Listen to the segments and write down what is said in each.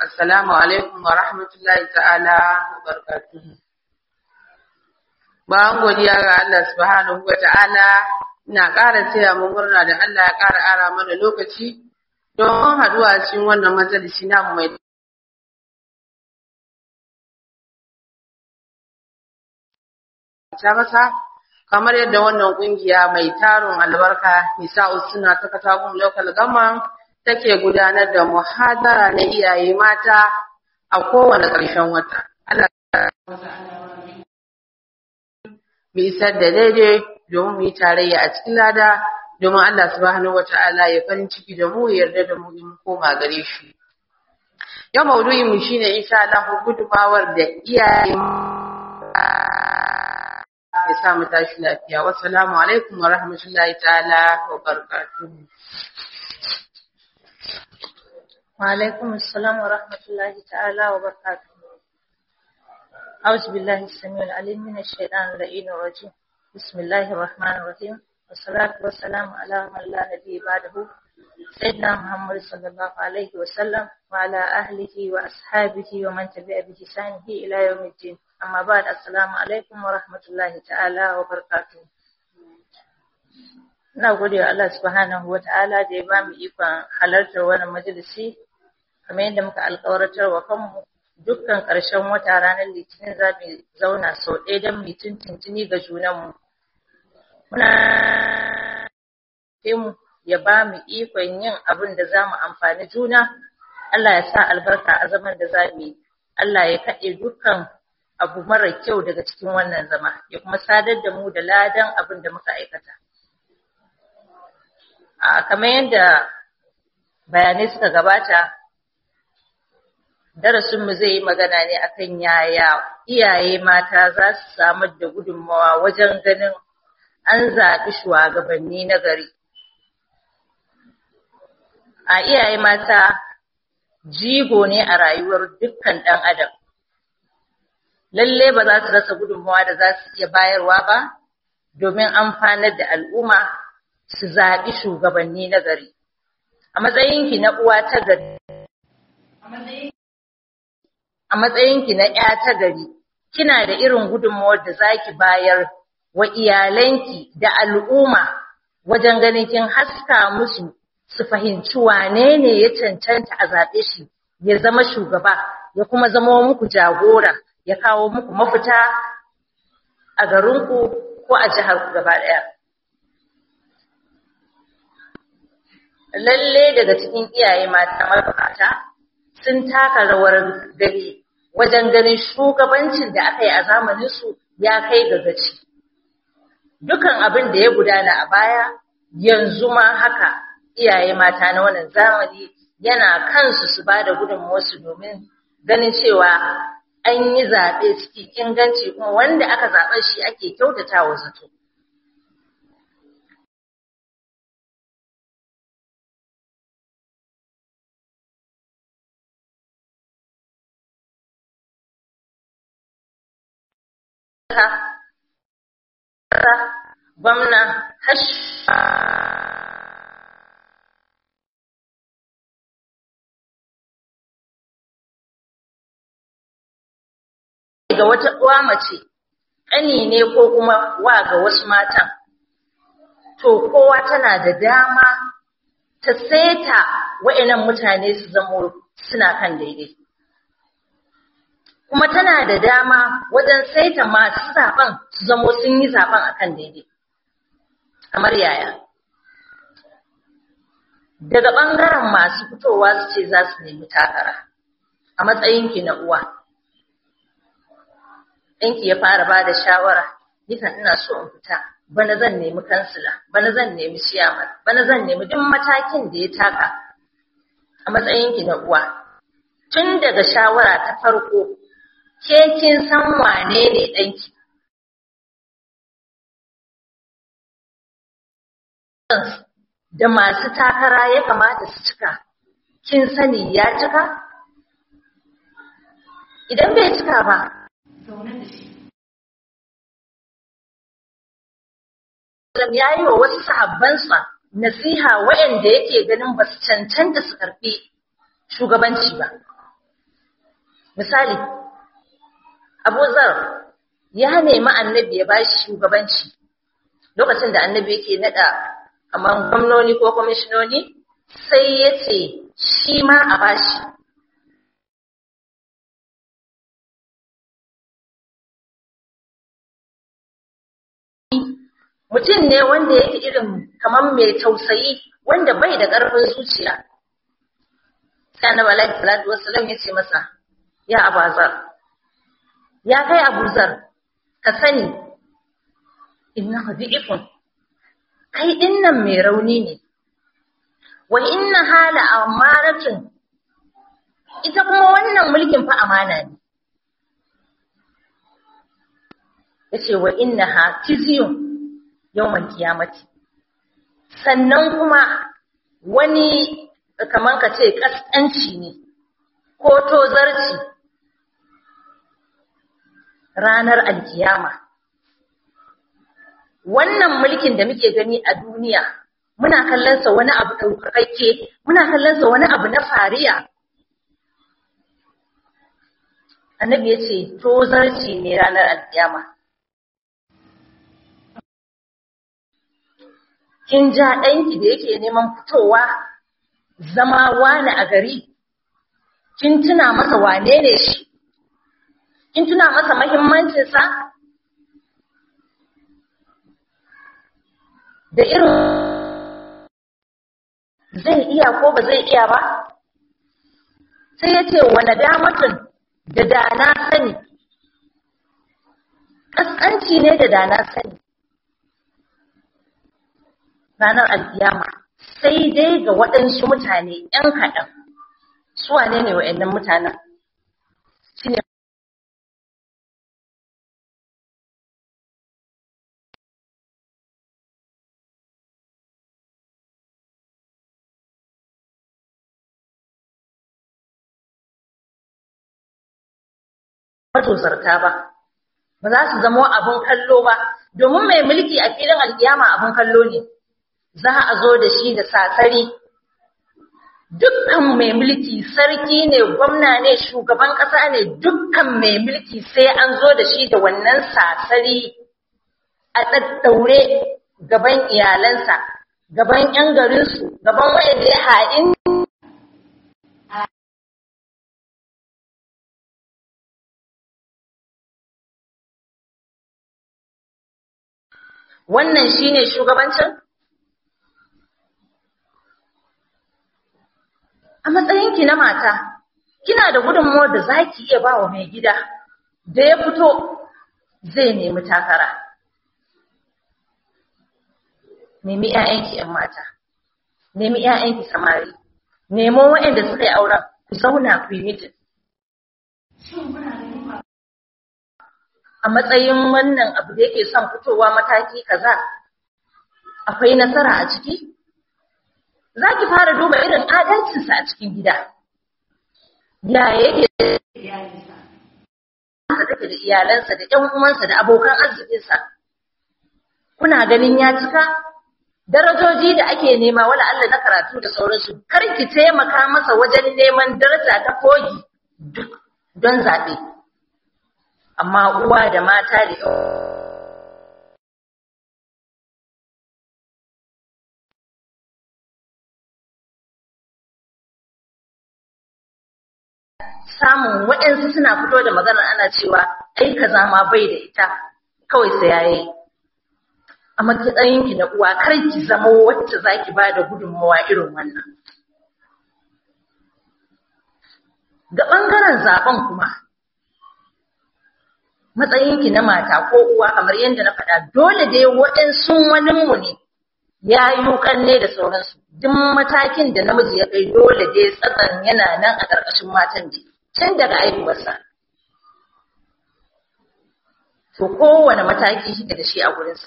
Assalamu alaikum wa rahmatullahi ta'ala wa barakatuhu. Bayan godiya ga Allah subhanahu wa ta'ala, ina ƙara taya mu murna da Allah ya ƙara ara mana lokaci don haɗuwa cikin wannan majalisi namu mai ta masa kamar yadda wannan kungiya mai tarin albarka nisa'u suna ta katagun local government take gudanar da muhadara na iyaye mata a kowane ƙarshen wata. Allah mu isar da daidai domin mu yi tarayya a cikin lada domin Allah subhanahu wata'ala ya farin ciki da mu ya yarda da mu in koma gare shi. Yau maudu'in mu shine insha Allah gudumawar da iyaye ya sa mu tashi lafiya. Wassalamu alaikum wa rahmatullahi ta'ala wa barakatuhu. وعليكم السلام ورحمة الله تعالى وبركاته أعوذ بالله السميع العليم من الشيطان اللعين الرجيم بسم الله الرحمن الرحيم والصلاة والسلام على من لا نبي بعده سيدنا محمد صلى الله عليه وسلم وعلى أهله وأصحابه ومن تبع بإحسانه إلى يوم الدين أما بعد السلام عليكم ورحمة الله تعالى وبركاته Ina gode wa Allah subhanahu wa ta'ala da ya ba mu ikon halartar wannan majalisi, kamar yadda muka alƙawartar wa kanmu dukkan ƙarshen wata ranar litinin za mu zauna sau ɗaya don mu tuntuntuni ga junanmu. Muna mu ya ba mu ikon yin abin da za mu amfani juna, Allah ya sa albarka a zaman da za mu yi, Allah ya kaɗe dukkan abu mara kyau daga cikin wannan zama, ya kuma sadar da mu da ladan abin da muka aikata. a kamar yadda bayanai suka gabata darasinmu zai yi magana ne akan yaya iyaye mata za su samar da gudunmawa wajen ganin an zaɓi shugabanni na gari a iyaye mata jigo ne a rayuwar dukkan ɗan adam lalle ba za su rasa gudunmawa da za su iya bayarwa ba domin amfanar da al'umma su zaɓi shugabanni na gari. A matsayinki na uwa ta gari, a matsayinki na ‘ya ta gari, kina da irin gudunmawar da za ki bayar wa iyalanki da al'umma wajen ganin kin haska musu su fahimci wane ne ya cancanta a zaɓe shi ya zama shugaba, ya kuma zama muku jagora, ya kawo muku mafita a garinku ko a jihar gaba ɗaya. lalle daga cikin iyaye mata mabukata sun taka rawar gani wajen ganin shugabancin da aka yi a zamaninsu ya kai ga gaci. Dukan abin da ya gudana a baya yanzu ma haka iyaye mata na wannan zamani yana kansu su ba da gudunmawarsu domin ganin cewa an yi zaɓe cikin inganci kuma wanda aka zaɓa shi ake kyautata wa zato. gwamna hash ga wata uwa mace ƙani ne ko kuma wa ga wasu matan to kowa tana da dama ta saita wa'annan mutane su zamo suna kan daidai kuma tana da dama wajen saita masu zaben su zamo sun yi zaben akan daidai kamar yaya daga ɓangaren masu fitowa su ce za su nemi takara a matsayinki na uwa ɗanki ya fara ba da shawara nikan ina so in fita bana zan nemi kansila bana zan nemi ciyaman bana zan nemi duk matakin da ya taka a matsayinki na uwa tun daga shawara ta farko ke kin san wane ne ɗanki. Da masu takara ya kamata su cika, kin sani ya cika? Idan bai cika ba, ya yi wa wasu sahabbansa nasiha waɗanda yake ganin ba su cancanta su karɓi shugabanci ba. misali Abu Zar ya nemi annabi ya bashi shugabanci lokacin da annabi yake nada kamar gwamnoni ko kwamishinoni sai ya ce shi ma a bashi mutum ne wanda yake irin kamar mai tausayi wanda bai da ƙarfin zuciya sai annabi alaihi salatu wassalam ya ce masa ya abazar ya kai abuzar ka sani inna dhi'ifun kai dinnan mai rauni ne wa inna hala amaratin ita kuma wannan mulkin fa amana ne yace wa inna ha tizyun yawmal qiyamati sannan kuma wani kaman ka ce kaskanci ne ko tozarci ranar alkiyama wannan mulkin da muke gani a duniya muna kallonsa wani abu ɗaukakakke muna kallonsa wani abu na fariya annabi ya ce tozarci ne ranar alkiyama kin ja ɗanki da yake neman fitowa zama wani a gari kin tuna masa wane ne shi kin tuna masa mahimmancinsa da irin zai iya ko ba zai iya ba sai ya ce wane damatun da dana sani ƙasƙanci ne da dana sani ranar alkiyama sai dai ga waɗansu mutane ‘yan kaɗan su wane ne wa'yannan mutanen shi ne matosarta ba ba za su zama abin kallo ba domin mai mulki a filin alkiyama abin kallo ne za a zo da shi da sasari dukkan mai mulki sarki ne gwamna ne shugaban ƙasa ne dukkan mai mulki sai an zo da shi da wannan sasari a ɗaɗɗaure gaban iyalansa gaban 'yan garinsu gaban wayanda ya ha'in wannan shine shugabancin a matsayinki na mata kina da gudunmuwar da za ki iya ba wa mai gida da ya fito zai nemi takara nemi 'ya'yanki 'yan mata nemi 'ya'yanki samari nemo waɗanda suka yi auren ku zauna ku yi mitin a matsayin wannan abu da yake son fitowa mataki kaza akwai nasara a ciki za ki fara duba irin adalcinsa a cikin gida ya yake da take da iyalansa da ƴan uwansa da abokan arzikinsa kuna ganin ya cika darajoji da ake nema wala Allah na karatu da sauransu kar ki taimaka masa wajen neman daraja ta kogi duk don zaɓe amma uwa da mata da samun waɗansu suna fito da maganar ana cewa ai kaza ma bai da ita kawai sai yayi a matsayin ki na uwa kar ki zama wacce zaki ba da gudunmawa irin wannan ga ɓangaren zaben kuma matsayinki na mata ko uwa kamar yadda na faɗa dole dai waɗansu waninmu ne ya yi ne da sauransu duk matakin da namiji ya kai dole dai tsatsan yana nan a ƙarƙashin matan da can daga aihuwarsa to kowane mataki shi da shi a gurinsa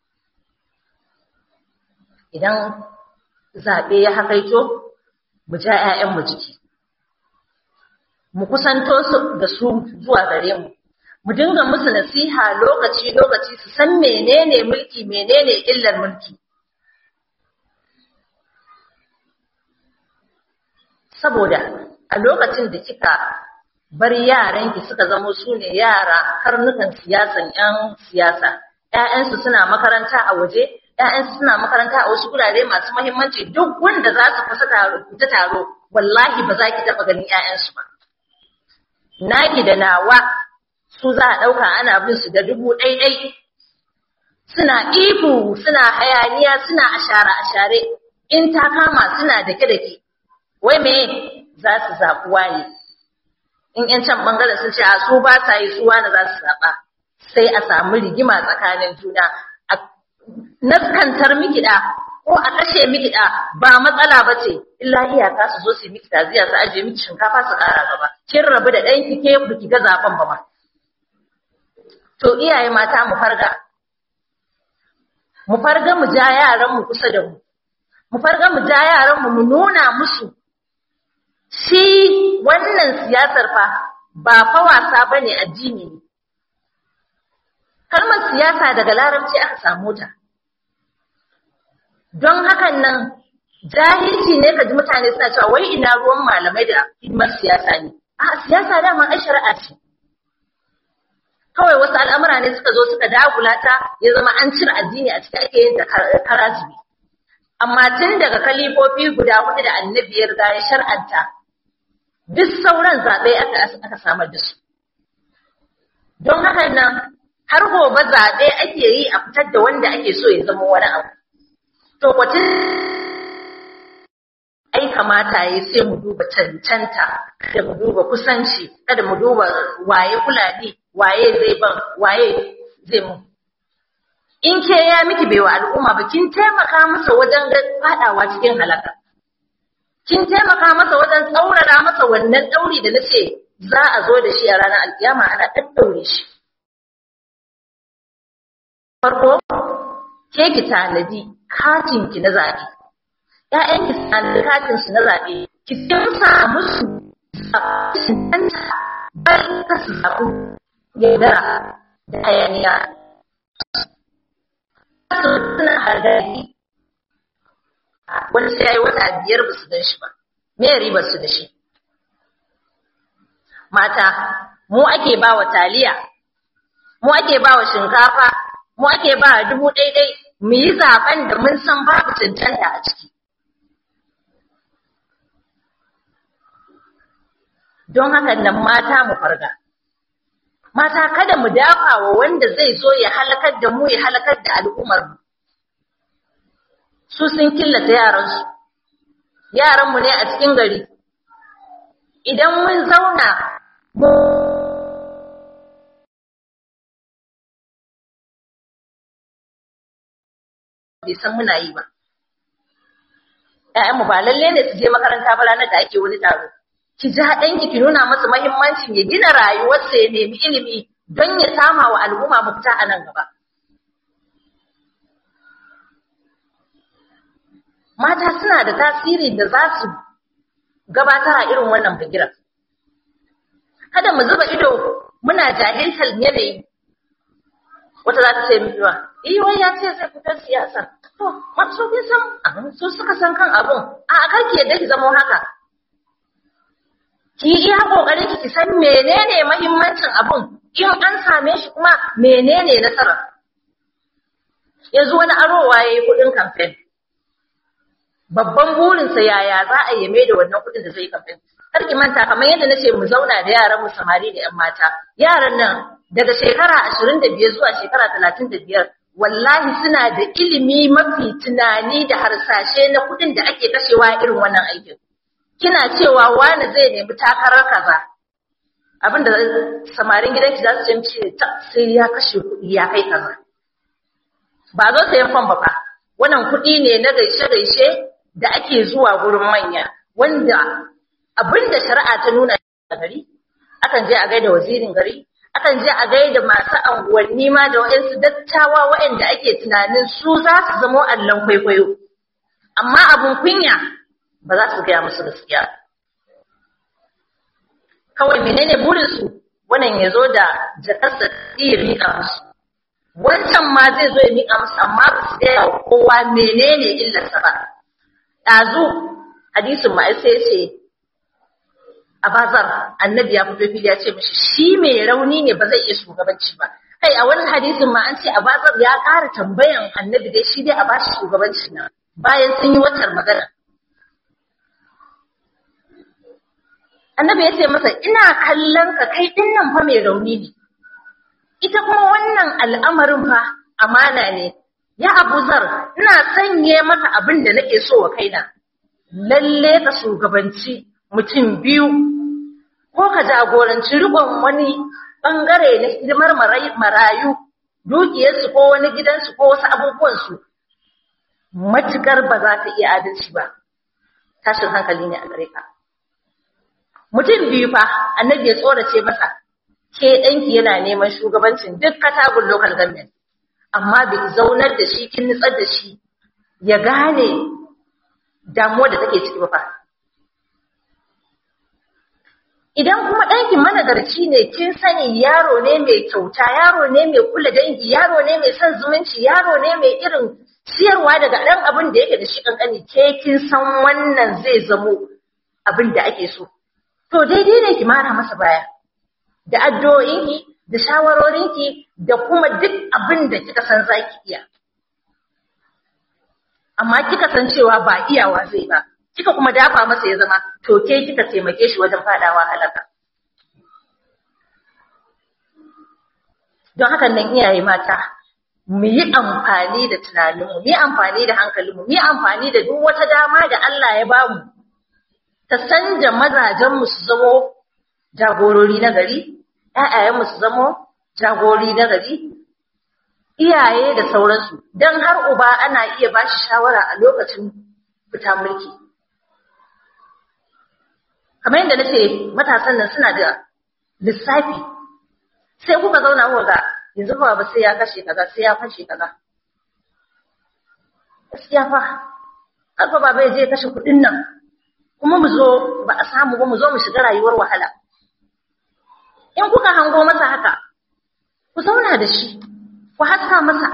idan zaɓe ya haƙaito mu ja 'ya'yanmu jiki mu kusanto su da su zuwa gare mu mu dinga musu nasiha lokaci-lokaci su san menene mulki menene illar mulki saboda a lokacin da kika bar yaranki suka zamo su ne yara karnukan siyasan 'yan siyasa ‘ya'yansu suna makaranta a waje ‘ya'yansu suna makaranta a wasu gurare masu mahimmanci duk wanda za su kusa ta taro wallahi ba za ki taɓa ganin ‘ya'yansu ba naki da nawa su za a ɗauka ana bin su da dubu ɗaiɗai suna ihu suna hayaniya suna ashara ashare in ta kama suna dake dake wai me za su zaɓi waye in ƴan can ɓangaren sun ce a su ba sa yi su wani za su zaɓa sai a samu rigima tsakanin juna a naskantar mikiɗa ko a kashe mikiɗa ba matsala ba ce illa iyaka su zo su yi miki taziya su ajiye miki shinkafa su ƙara gaba kin rabu da ɗanki ke biki ga zaɓen ba ma to iyaye mata mu farga mu farga mu ja yaran mu kusa da mu mu farga mu ja yaran mu mu nuna musu shi wannan siyasar fa ba fa wasa bane addini ne kalmar siyasa daga larabci aka samu ta don hakan nan jahilci ne ka ji mutane suna cewa wai ina ruwan malamai da hidimar siyasa ne a siyasa dama ai shari'a ce kawai wasu al'amura ne suka zo suka dagula ta ya zama an cire addini a cikin ake yin da karazibi amma tun daga kalifofi guda hudu da annabi ya riga ya shar'anta duk sauran zaɓe aka samar da su don hakan nan har gobe zaɓe ake yi a fitar da wanda ake so ya zama wani abu. To kwatin ai kamata ya sai mu duba cancanta, kada mu duba kusanci, kada mu duba waye kulani, waye zai ban, waye zai mu. In ke ya miki bai wa al'umma ba, kin taimaka masa wajen faɗawa cikin halaka. Kin taimaka masa wajen tsaurara masa wannan ɗauri da na ce za a zo da shi a ranar alkiyama ana ɗaɗɗaure shi. farko ke ki tanadi katin ki na zaɓe ƴaƴan ki tanadi katin su na zaɓe ki kimsa musu zaɓanta bayan ka su zaɓu yaudara da hayaniya su suna hargari wani sai ya yi wata biyar ba su gan shi ba me ribar su da shi mata mu ake ba wa taliya mu ake ba wa shinkafa mu ake ba dubu ɗaiɗai mu yi zaben da mun san babu cancanta a ciki. Don haka nan mata mu farga. Mata kada mu dafa wa wanda zai zo ya halakar da mu ya halakar da al'ummar mu. Su sun killata yaransu, yaranmu ne a cikin gari. Idan mun zauna mu bai san muna yi ba. ‘Ya'yanmu ba lalle ne su je makaranta ba ranar da ake wani taro. Ki ji ɗanki ki nuna masa mahimmancin ya gina rayuwarsa ya nemi ilimi don ya sama wa al'umma mafita a nan gaba. Mata suna da tasiri da za su gabatar a irin wannan bigiran. Kada mu zuba ido muna jahiltar yanayi wata za ta ce miki ba, "Iya wai ya ce zai fitar siyasa." To, masu kin san abin su suka san kan abun, a kar ki yadda ki zamo haka. Ki iya kokari ki san menene mahimmancin abun, in an same shi kuma menene nasara. Yanzu wani arowa ya yi kuɗin kamfen. Babban burinsa yaya za a yi da wannan kuɗin da zai yi kamfen. Kar ki manta kamar yadda na ce mu zauna da yaran mu samari da 'yan mata. Yaran nan daga shekara ashirin da biyar zuwa shekara talatin da biyar wallahi suna da ilimi mafi tunani da harsashe na kuɗin da ake kashewa irin wannan aikin. Kina cewa wani zai nemi takarar kaza. Abin da samarin gidanki za su ce sai ya kashe kuɗi ya kai kaza. Ba zo sayan fam ba fa. Wannan kuɗi ne na gaishe-gaishe da ake zuwa gurin manya wanda abin da shari'a ta nuna a gari akan je a gaida wazirin gari akan je a gaida masu anguwanni ma da waɗansu dattawa waɗanda ake tunanin su za su zamo allon kwaikwayo. Amma abin kunya ba za su gaya musu gaskiya. Kawai menene burinsu wannan ya zo da jakarsa iya miƙa musu. Wancan ma zai zo ya miƙa musu amma ba su gaya wa kowa menene illarsa ba. Ɗazu hadisin ma sai ce Abazar annabi ya fito fili ya ce mishi shi mai rauni ne ba zai iya shugabanci ba kai a wani hadisin ma an ce Abazar ya ƙara tambayan annabi dai shi dai a bashi shugabanci na bayan sun yi watar magana annabi ya ce masa ina kallon ka kai din nan fa mai rauni ne ita kuma wannan al'amarin fa amana ne ya abuzar ina sanye maka abin da nake so wa kaina lalle ka shugabanci mutum biyu ko ka jagoranci rikon wani bangare na hidimar marayu dukiyarsu ko wani gidansu ko wasu abubuwansu matukar ba za ta iya adalci ba tashin hankali ne a gare ka mutum biyu fa annabi ya tsorace masa ke ɗanki yana neman shugabancin duk katagun local government amma bai zaunar da shi kin nutsar da shi ya gane damuwa da take ciki ba fa idan kuma ɗanki managarci ne kin sani yaro ne mai kyauta yaro ne mai kula dangi yaro ne mai son zumunci yaro ne mai irin siyarwa daga ɗan abin da yake da shi ƙanƙani ke kin san wannan zai zamo abin da ake so to daidai ne ki mara masa baya da addu'o'inki da shawarorinki da kuma duk abin da kika san zaki iya amma kika san cewa ba iyawa zai ba kika kuma dafa masa ya zama to ke kika taimake shi wajen fadawa halaka don hakan nan iyaye mata mu yi amfani da tunaninmu mu yi amfani da hankalinmu mu yi amfani da duk wata dama da Allah ya bamu ta sanja mazajenmu su zamo jagorori na gari ƴaƴayenmu su zamo jagorori na gari iyaye da sauransu don har uba ana iya ba shi shawara a lokacin fita mulki kamar yadda nace matasan nan suna da lissafi sai kuka zauna kuka ga yanzu ba ba sai ya kashe kaza sai ya fashe kaza gaskiya fa har fa baba ya je kashe kuɗin nan kuma mu zo ba a samu ba mu zo mu shiga rayuwar wahala in kuka hango masa haka ku zauna da shi ku haska masa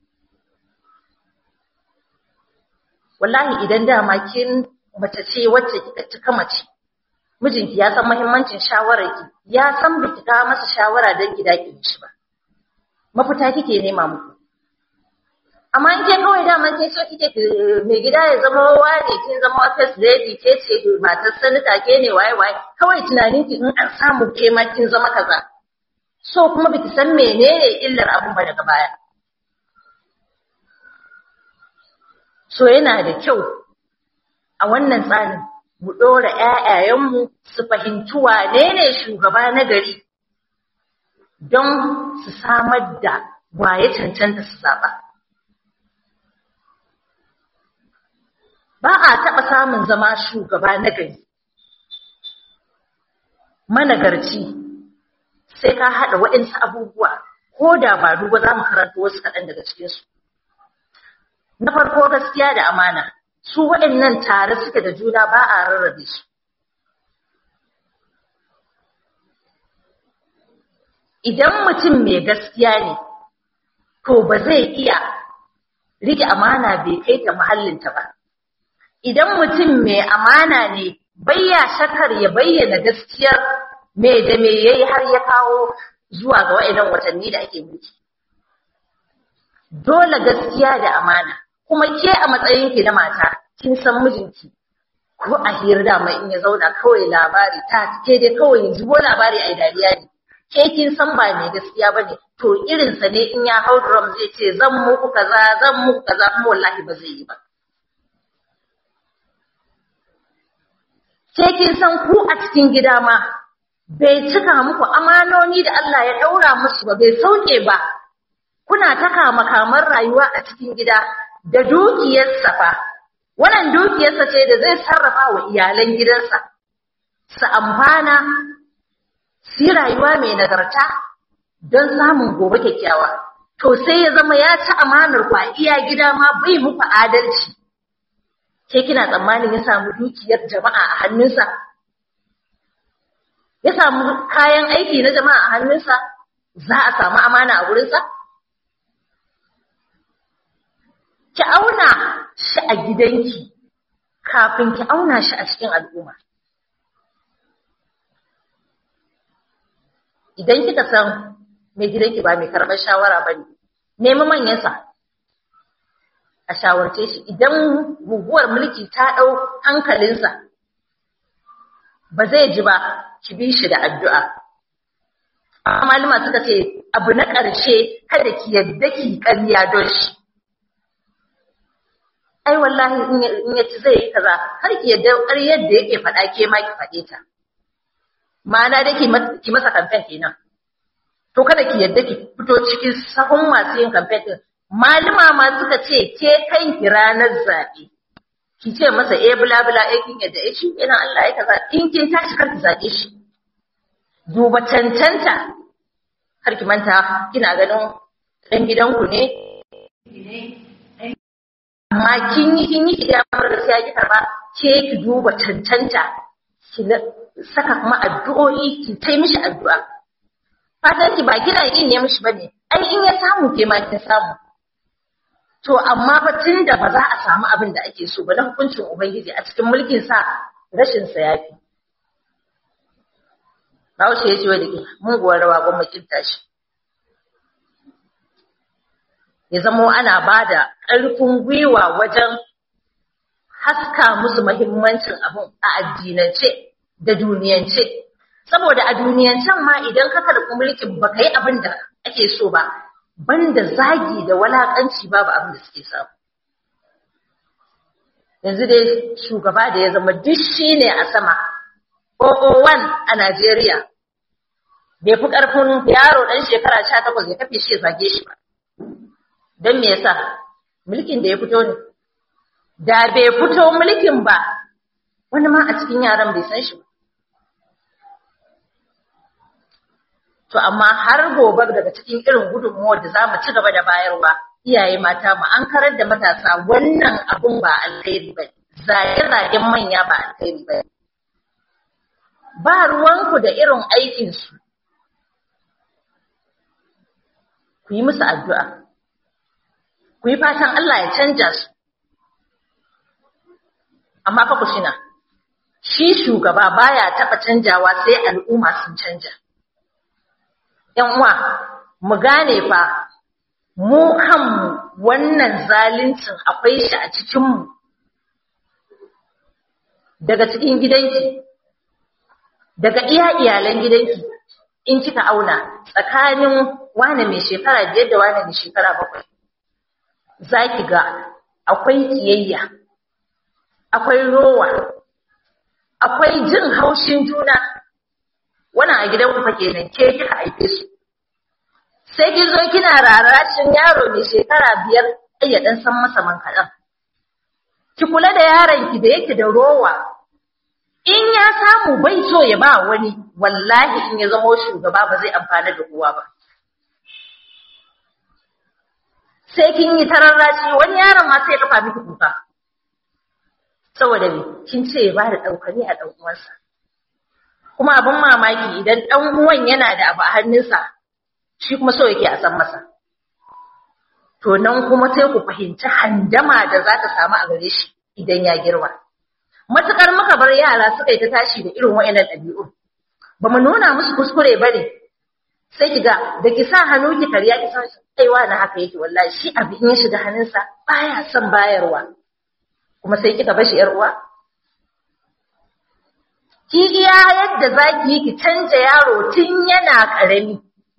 wallahi idan dama kin mace ce wacce kika cika mace mijinki ya san muhimmancin shawararki ya san biki ka masa shawara don ki dake shi ba mafita kike nema muku amma in ke kawai dama ke so kike mai gida ya zama wani kin zama first lady ke ce matar sanita ke ne waye waye kawai tunanin ki in an samu ke ma kin zama kaza so kuma biki san menene illar abun ba daga baya so yana da kyau a wannan tsarin mu ɗora ‘ya'yayenmu su fahimci wane ne shugaba na gari don su samar da waye cancanta su zaɓa. Ba a taɓa samun zama shugaba na gari. Managarci sai ka haɗa waɗansu abubuwa ko da ba duba za mu karanta wasu kaɗan daga cikinsu. Na farko gaskiya da amana. su waɗannan tare suke da juna ba a rarrabe su. Idan mutum mai gaskiya ne, to ba zai iya rike amana bai kai ta mahallinta ba. Idan mutum mai amana ne, bayya shakar ya bayyana gaskiyar mai da mai yayi har ya kawo zuwa ga waɗannan watanni da ake mulki. Dole gaskiya da amana. kuma ke a matsayinki na mata kin san mijinki ko a hira da mai in ya zauna kawai labari ta ke dai kawai ya zubo labari a dariya ne ke kin san ba mai gaskiya ba ne to irinsa ne in ya hau drum zai ce zan muku kaza zan muku kaza kuma wallahi ba zai yi ba ke kin san ku a cikin gida ma bai cika muku amanoni da Allah ya daura musu ba bai sauke ba kuna ta kama kamar rayuwa a cikin gida da dukiyarsa fa, wannan dukiyarsa ce da zai sarrafa wa iyalan gidansa, su amfana, su rayuwa mai nagarta don samun gobe kyakkyawa. To sai ya zama ya ci amanar ku a iya gida ma bai muku adalci. Ke kina tsammanin ya samu dukiyar jama'a a hannunsa? Ya samu kayan aiki na jama'a a hannunsa? Za a samu amana a wurinsa? ki auna shi a gidanki kafin ki auna shi a cikin al'umma. idan kika san mai gidanki ba mai karɓar shawara ba ne nemi manyansa a shawarce shi idan guguwar mulki ta ɗau hankalinsa ba zai ji ba ki bi shi da addu'a amma malama suka ce abu na ƙarshe kada ki yadda ki ƙarya don shi ai wallahi in ya ci zai yi kaza har ki yadda ƙaryar da yake faɗa ke ma ki faɗe ta ma'ana da ki masa kamfen kenan to kada ki yadda ki fito cikin sahun masu yin kamfen din malama ma suka ce ke kanki ranar zaɓe ki ce masa eh bula bula eh kin yadda eh shi ina Allah ya kaza in kin tashi kar ki zaɓe shi duba cancanta kar ki manta kina ganin ɗan gidanku ne amma kin yi kin yi idan da sai ki karba ke ki duba cancanta ki saka kuma addu'o'i ki tai mishi addu'a fatan ki ba kina yin ne mishi bane ai in ya samu ke ma kin samu to amma fa da ba za a samu abin da ake so ba na hukuncin ubangiji a cikin mulkin sa rashin sa yafi Bahaushe ya ce wa da ke muguwar rawa gwamma kinta shi ya zamo ana ba da ƙarfin gwiwa wajen haska musu mahimmancin abin a addinance da duniyance. Saboda a duniyancen ma idan ka karɓi mulkin ba ka yi abin da ake so ba, banda zagi da walaƙanci babu abin da suke samu. Yanzu dai shugaba da ya zama duk shi ne a sama, 001 a Najeriya, bai fi ƙarfin yaro ɗan shekara sha takwas ya kafe shi ya zage shi ba. don me yasa mulkin da ya fito ne da bai fito mulkin ba wani ma a cikin yaran bai san shi ba to amma har gobe daga cikin irin gudunmuwar da za mu ci gaba da bayarwa iyaye mata mu an karar da matasa wannan abun ba alkhairi ba zage-zagen manya ba alkhairi ba ba ruwanku da irin aikinsu ku yi musu addu'a ku yi fatan Allah ya canja su. Amma fa ku shina, shi shugaba baya taɓa canjawa sai al'umma sun canja. ‘Yan uwa, mu gane fa, mu kanmu wannan zaluncin akwai shi a cikinmu, daga cikin gidanki, daga iya iyalan gidanki, in kika auna tsakanin wane mai shekara biyar da wane mai shekara bakwai. za ki ga akwai kiyayya, akwai rowa, akwai jin haushin juna, wannan a gidan kufa kenan ke kika haife su. Sai ki zo kina rarashin yaro mai shekara biyar ya ɗan san masa man kaɗan. Ki kula da yaronki da yake da rowa, in ya samu bai so ya ba wani, wallahi in ya zama shugaba ba zai amfana da kowa ba. sai kin yi tararrashi wani yaron ma sai ya kafa miki kuka saboda me kin ce ya bada daukani a dan uwansa kuma abin mamaki idan dan uwan yana da abu a hannunsa shi kuma so yake a san masa to nan kuma sai ku fahimci handama da za ta samu a gare shi idan ya girma matukar muka bar yara suka yi ta tashi da irin wa'annan ɗabi'u ba mu nuna musu kuskure ba ne sai ki ga da ki sa hannu ki karya ki san kaiwa na haka yake wallahi shi abu in ya shiga hannunsa baya son bayarwa kuma sai kika bashi yar uwa ki iya yadda zaki yi ki canja yaro tun yana karami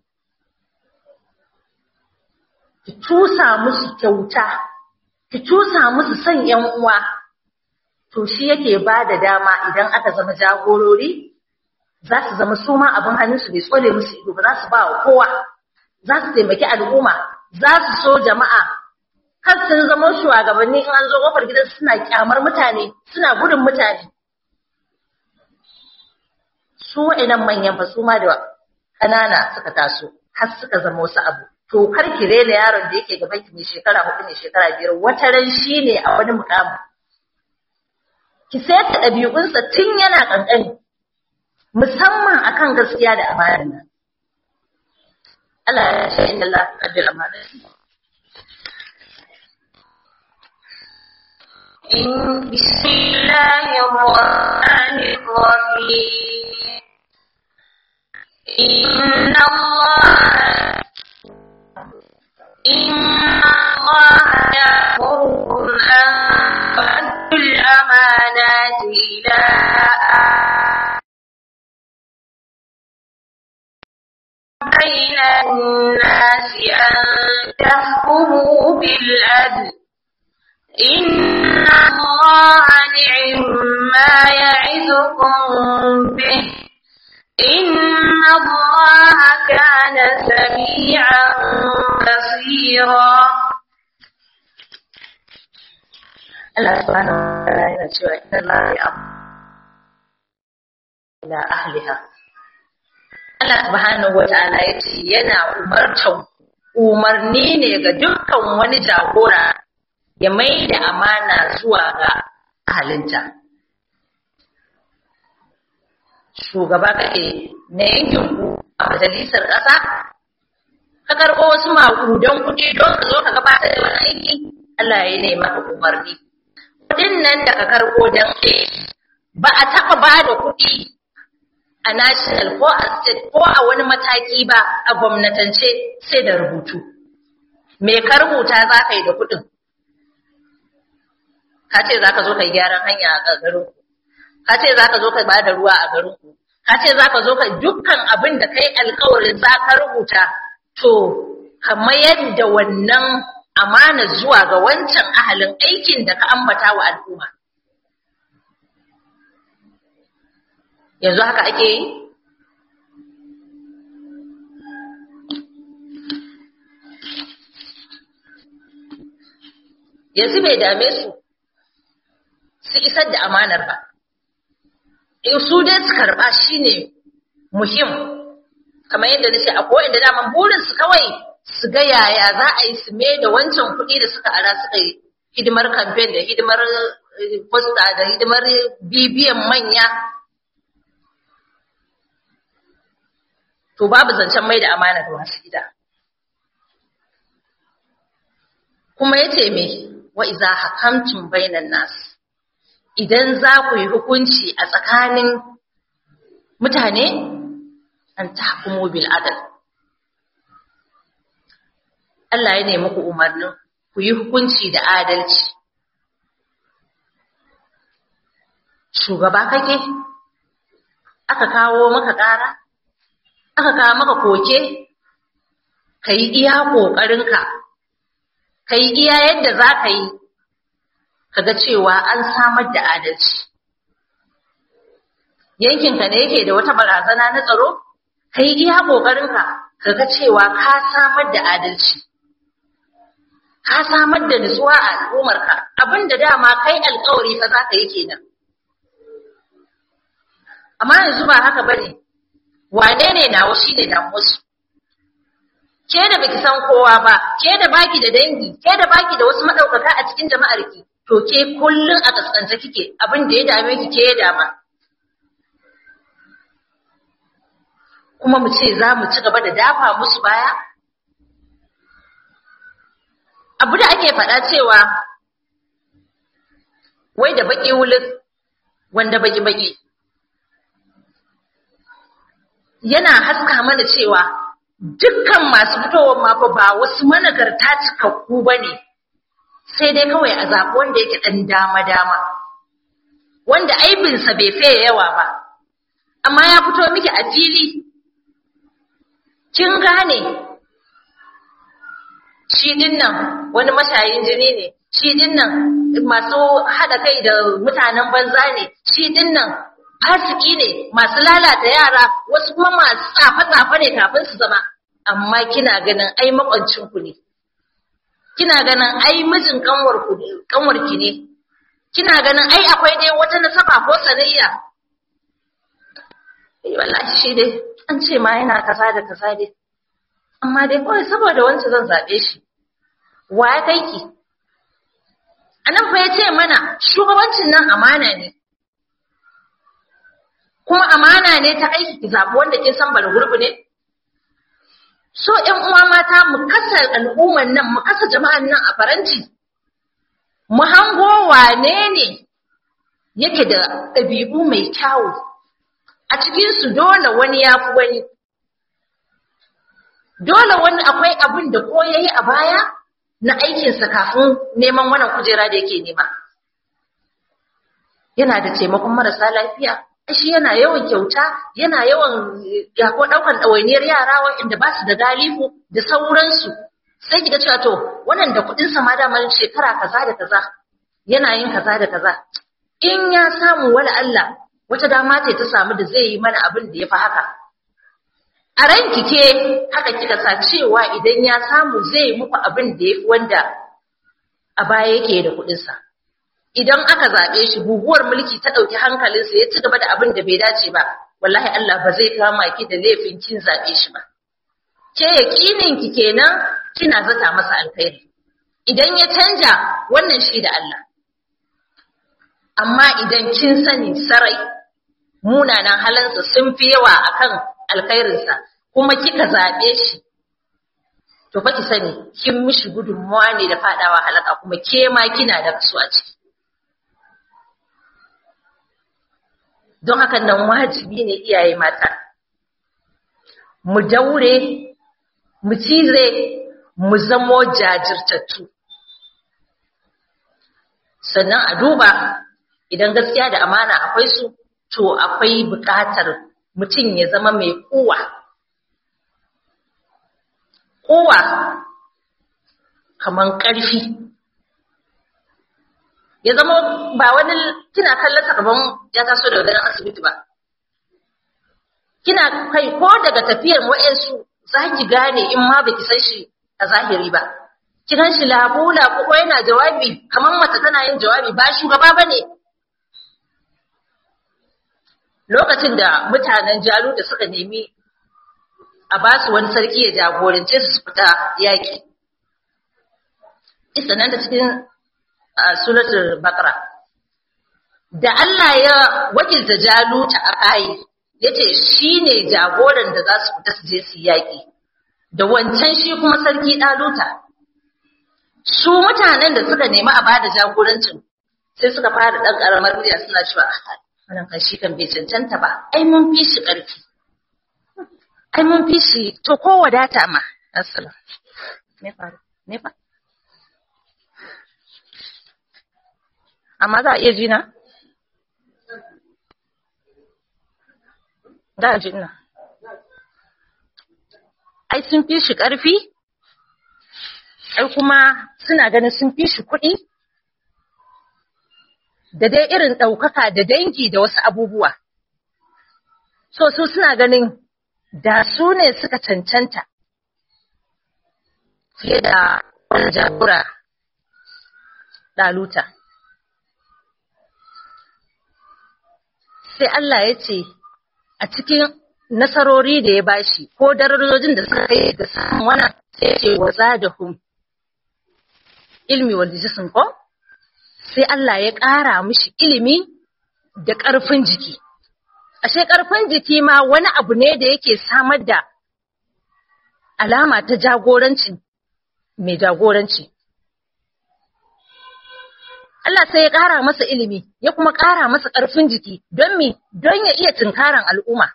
ki tusa musu kyauta ki tusa musu son yan uwa to shi yake ba da dama idan aka zama jagorori za su zama su ma abin hannunsu bai tsole musu ido ba za su ba wa kowa za su taimaki al'umma za su so jama'a har sun zama shugabanni in an zo kofar gidan suna kyamar mutane suna gudun mutane su wa'annan manyan fa su ma da ƙanana suka taso har suka zama wasu abu to kar ki rena yaron da yake gaban ki mai shekara hudu ne shekara biyar wata ran shi ne a wani mukamin ki sayar ɗabi'unsa tun yana ƙanƙani musamman akan gaskiya da amana nan. Allah ya ce inna Allah qaddal amana. إن بسم الله الرحمن الرحيم إن الله إن الله يأمركم أن تؤدوا الأمانات إلى بين الناس أن تحكموا بالعدل إن الله نعم ما يعظكم به إن الله كان سميعا بصيرا Allah subhanahu wa ta'ala yana cewa inna Allah ya ila ahliha Allah subhanahu wa ta'ala yace yana umartan umarni ne ga dukkan wani jagora ya mai da amana zuwa ga ahalinta shugaba kake na yankin ku a majalisar ƙasa ka karɓo wasu maƙudan kuɗi don ka zo ka gabatar da wani aiki Allah ya ne maka umarni kuɗin nan da ka karɓo don ba a taɓa ba da kuɗi a national ko a state ko a wani mataki ba a gwamnatance sai da rubutu me ka rubuta za ka yi da kuɗin ka ce za ka zo ka yi gyaran hanya a garin ka ce za ka zo ka ba da ruwa a garin ku ka ce za ka zo ka dukkan abin da kai alkawarin za ka rubuta to ka mayar da wannan amana zuwa ga wancan ahalin aikin da ka ambata wa al'umma yanzu haka ake yi yanzu bai dame su su isar da amanar ba in su dai su karba shine muhim kamar yadda nace akwai inda daman burin su kawai su ga yaya za a yi su me da wancan kuɗi da suka ara suka yi hidimar campaign da hidimar posta da hidimar bibiyan manya to babu zancen mai da amana da masu gida kuma yace me wa iza hakamtum bainan nas idan za ku yi hukunci a tsakanin mutane an tahkumu bil adal Allah ya nemi ku umarnin ku yi hukunci da adalci shugaba kake aka kawo maka ƙara aka kawo maka koke ka yi iya ƙoƙarinka ka yi iya yadda za ka yi kaga cewa an samar da adalci yankinka ne yake da wata barazana na tsaro ka yi iya ƙoƙarinka kaga cewa ka samar da adalci ka samar da nutsuwa a al'ummarka abinda dama kai alkawari fa za ka yi kenan amma yanzu ba haka bane wane ne nawa shi ne damuwarsu ke da baki san kowa ba ke da baki da dangi ke da baki da wasu madaukaka a cikin jama'ar ki to ke kullun a kaskance kike abin da ya dame ki ke ya dama kuma mu ce za mu ci gaba da dafa musu baya abu da ake faɗa cewa wai da baki wulin wanda baki baki yana haska mana cewa dukkan masu fitowar mafa ba wasu managarta cikakku ba ne sai dai kawai a zaɓi wanda yake ɗan dama-dama wanda aibinsa bai fiye yawa ba amma ya fito miki a fili kin gane shi dinnan wani mashayin jini ne shi dinnan masu haɗa kai da mutanen banza ne shi dinnan fasiki ne masu lalata yara wasu kuma masu tsafe-tsafe ne kafin su zama amma kina ganin ai makwancinku ne kina ganin ai mijin kanwarki ne kina ganin ai akwai dai wata nasaba ko sanayya eh wallahi shi dai an ce ma yana kaza da kaza dai amma dai kawai saboda wancan zan zabe shi wa ya kai ki anan fa ya ce mana shugabancin nan amana ne kuma amana ne ta aiki ki zaɓi wanda kin san bala gurbi ne so ƴan uwa mata mu kasa al'umman nan mu kasa jama'an nan a faranti mu hango wane ne yake da ɗabi'u mai kyawu a cikin su dole wani ya fi wani dole wani akwai abin da ko yayi a baya na aikinsa kafin neman wannan kujera da yake nema yana da taimakon marasa lafiya shi yana yawan kyauta yana yawan ya ko daukan ɗawainiyar yara waɗanda ba su da galihu da sauransu sai kiga cewa to wannan da kuɗin sa ma damar shekara kaza da kaza yana yin kaza da kaza in ya samu wala Allah wata dama ce ta samu da zai yi mana abin da ya fi haka a ranki ke haka kika sa cewa idan ya samu zai muku abin da ya fi wanda a baya yake da kuɗinsa. Idan aka zaɓe shi guguwar mulki ta ɗauki hankalinsa ya ci gaba da abin da bai dace ba, wallahi Allah ba zai kama ki da laifin kin zaɓe shi ba. Ke yaƙinin ki kenan kina zata masa alkhairi. Idan ya canja wannan shi da Allah. Amma idan kin sani sarai munanan halansa sun fi yawa akan alkhairinsa kuma kika zaɓe shi to fa ki sani kin mishi gudunmuwa ne da fadawa halaka kuma ke ma kina da kaso a ciki don haka nan wajibi ne iyaye mata mu daure mu cize mu zamo jajirtattu sannan a duba idan gaskiya da amana akwai su to akwai buƙatar mutum ya zama mai kowa. Kowa kaman ƙarfi. Ya zama ba wani kina kallon kaman ya taso da wadannan asibiti ba. Kina kai ko daga tafiyar wa'yansu za ki gane in ma baki san shi a zahiri ba. Kiran shi labu-labu ko yana jawabi kamar mace tana yin jawabi ba shugaba ba ne. lokacin da mutanen jalu da suka nemi a ba su wani sarki ya jagorance su fita yaƙi. Isa nan da cikin suratul Bakara. Da Allah ya wakilta jaluta a kayi, ya ce shi ne jagoran da za su fita su je su yaƙi, da wancan shi kuma sarki ɗaluta. Su mutanen da suka nemi a ba da jagorancin sai suka fara ɗan ƙaramar murya suna cewa wannan kan shi kan bai cancanta ba ai mun fi shi ƙarfi ai mun fi shi to ko wadata ma assalam me faru me fa amma za a iya jina za a jina ai sun fi shi ƙarfi ai kuma suna ganin sun fi shi kuɗi da dai irin ɗaukaka da dangi da wasu abubuwa. So su suna ganin da su ne suka cancanta fiye da wani jagora ɗaluta. Sai Allah ya ce a cikin nasarori da ya bashi ko darajojin da suka yi da samun wannan sai ya ce wa zadahum ilmi wal jism ko sai Allah ya ƙara mishi ilimi da ƙarfin jiki. Ashe ƙarfin jiki ma wani abu ne da yake samar da alama ta jagoranci mai jagoranci. Allah sai ya ƙara masa ilimi, ya kuma ƙara masa ƙarfin jiki don mi don ya iya tunkaran al'umma.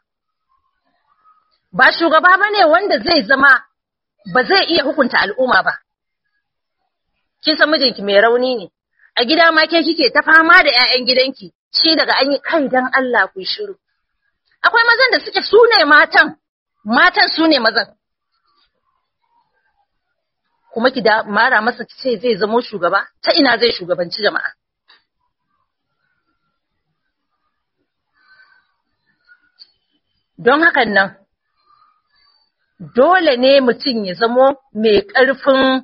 Ba shugaba ba ne wanda zai zama ba zai iya hukunta al'umma ba. Kin san mijinki mai rauni ne, a gida ma ke kike ta fama da ƴaƴan gidanki shi daga an yi kai dan Allah ku shiru akwai mazan da suke su ne matan matan su ne mazan kuma ki da mara masa ce zai zamo shugaba ta ina zai shugabanci jama'a don hakan nan dole ne mutum ya zamo mai ƙarfin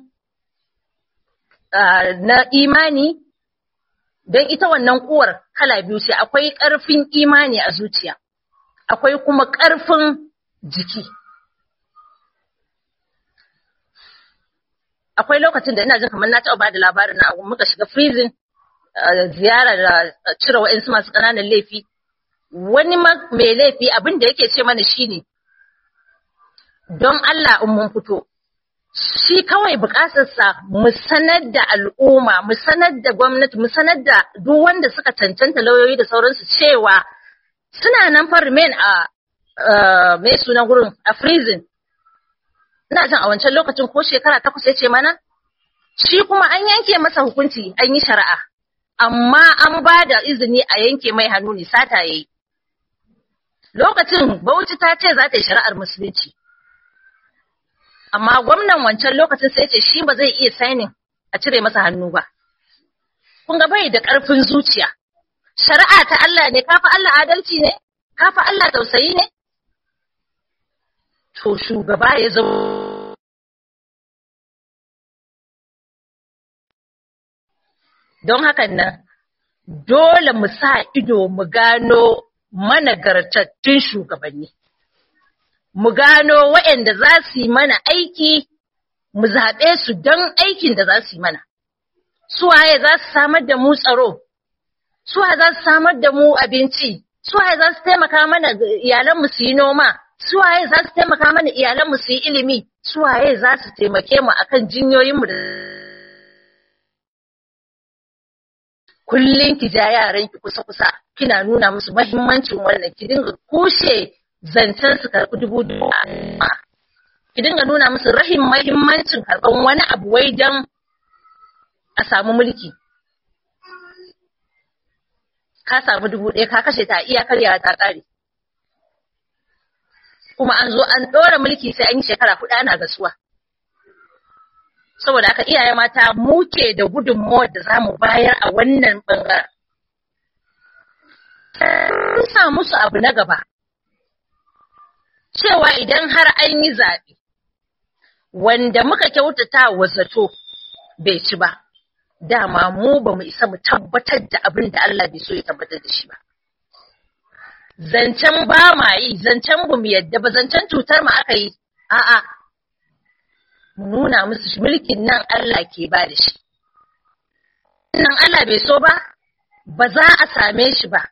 na imani don ita wannan uwar kala biyu ce akwai ƙarfin imani a zuciya akwai kuma ƙarfin jiki akwai lokacin da ina jin kamar na taɓa ba da labarin na muka shiga freezing ziyara da cire wa'insu masu ƙananan laifi wani mai laifi abin da yake ce mana shine don Allah in mun fito shi kawai bukatarsa mu sanar da al'umma, mu sanar da gwamnati, mu sanar da duk wanda suka cancanta lauyoyi da sauransu cewa suna nan fa remain a mai sunan gurin a freezing. ina jin a wancan lokacin ko shekara takwas ya ce mana shi kuma an yanke masa hukunci an yi shari'a amma an ba da izini a yanke mai hannu ne sata yayi lokacin Bauchi ta ce za ta yi shari'ar musulunci amma gwamnan wancan lokacin sai ce shi ba zai iya sainin a cire masa hannu ba kun ga bai da ƙarfin zuciya shari'a ta Allah ne kafa Allah adalci ne kafa Allah tausayi ne to shugaba ya zo don hakan nan dole mu sa ido mu gano managartattun shugabanni mu gano waɗanda za su yi mana aiki mu zaɓe su don aikin da za su yi mana suwaye za su samar da mu tsaro suwaye za su samar da mu abinci suwaye za su taimaka mana iyalanmu su yi noma suwaye za su taimaka mana iyalanmu su yi ilimi suwaye za su taimake mu akan jinyoyinmu da kullum ki ja yaran ki kusa kusa kina nuna musu mahimmancin wannan ki dinga kushe zancen su karɓi dubu dubu ki dinga nuna musu rahin mahimmancin karɓan wani abu wai don a samu mulki ka samu dubu ɗaya ka kashe ta iya karya ta ƙare kuma an zo an ɗora mulki sai an yi shekara huɗu ana gasuwa saboda haka iyaye mata muke da gudunmawar da za mu bayar a wannan ɓangaren. Sun sa musu abu na gaba, cewa idan har an yi zaɓe, wanda muka kyautata wa zato bai ci ba, dama mu ba mu isa mu tabbatar da abin da Allah bai so ya tabbatar da shi ba. Zancen ba ma yi, zancen ba mu yadda ba, zancen cutar mu aka yi, a'a. mu nuna musu mulkin nan Allah ke ba da shi. Nan Allah bai so ba, ba za a same shi ba.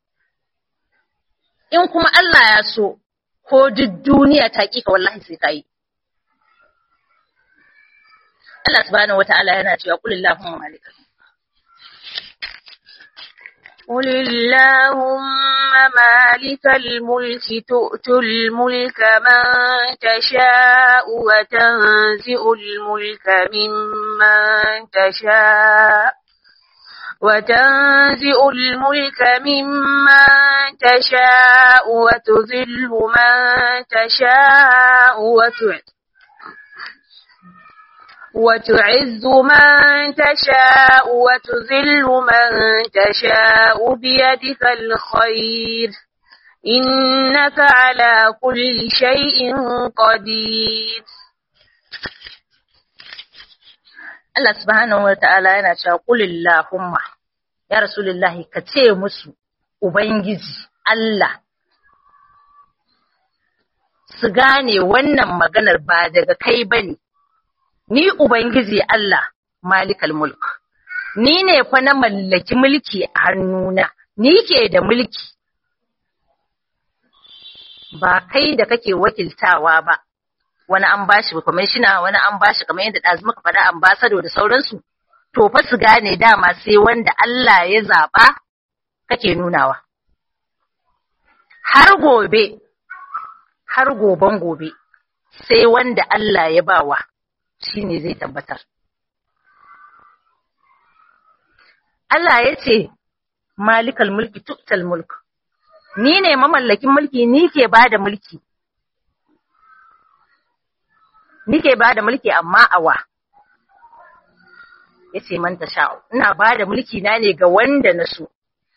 In kuma Allah ya so, ko duk duniya ta ƙiƙa wallahi sai ka yi. Allah subhanahu wa ta'ala yana cewa kulillahumma malika. قل اللهم مالك الملك تؤتي الملك من تشاء وتنزع الملك ممن تشاء وتنزع الملك ممن تشاء وتذل من تشاء وتعز وتعز من تشاء وتذل من تشاء بيدك الخير إنك على كل شيء قدير Allah subhanahu wa ta'ala yana cewa kulillahumma ya rasulullahi ka ce musu ubangiji Allah su gane wannan maganar ba daga kai bane ni ubangiji Allah malikal mulk ni ne fa na mallaki mulki a hannuna ni ke da mulki ba kai da kake wakiltawa ba wani an bashi kwamishina wani an bashi kamar yadda ɗazu muka faɗa ambasado da sauransu to fa su gane dama sai wanda Allah ya zaɓa kake nunawa har gobe har goben gobe sai wanda Allah ya bawa shine zai tabbatar Allah ya ce malikal mulki tuktal mulk ni ne mamallakin mulki ni ke bada mulki nike ba da mulki amma awa ya ce man sha'u ina ba da mulki na ne ga wanda na so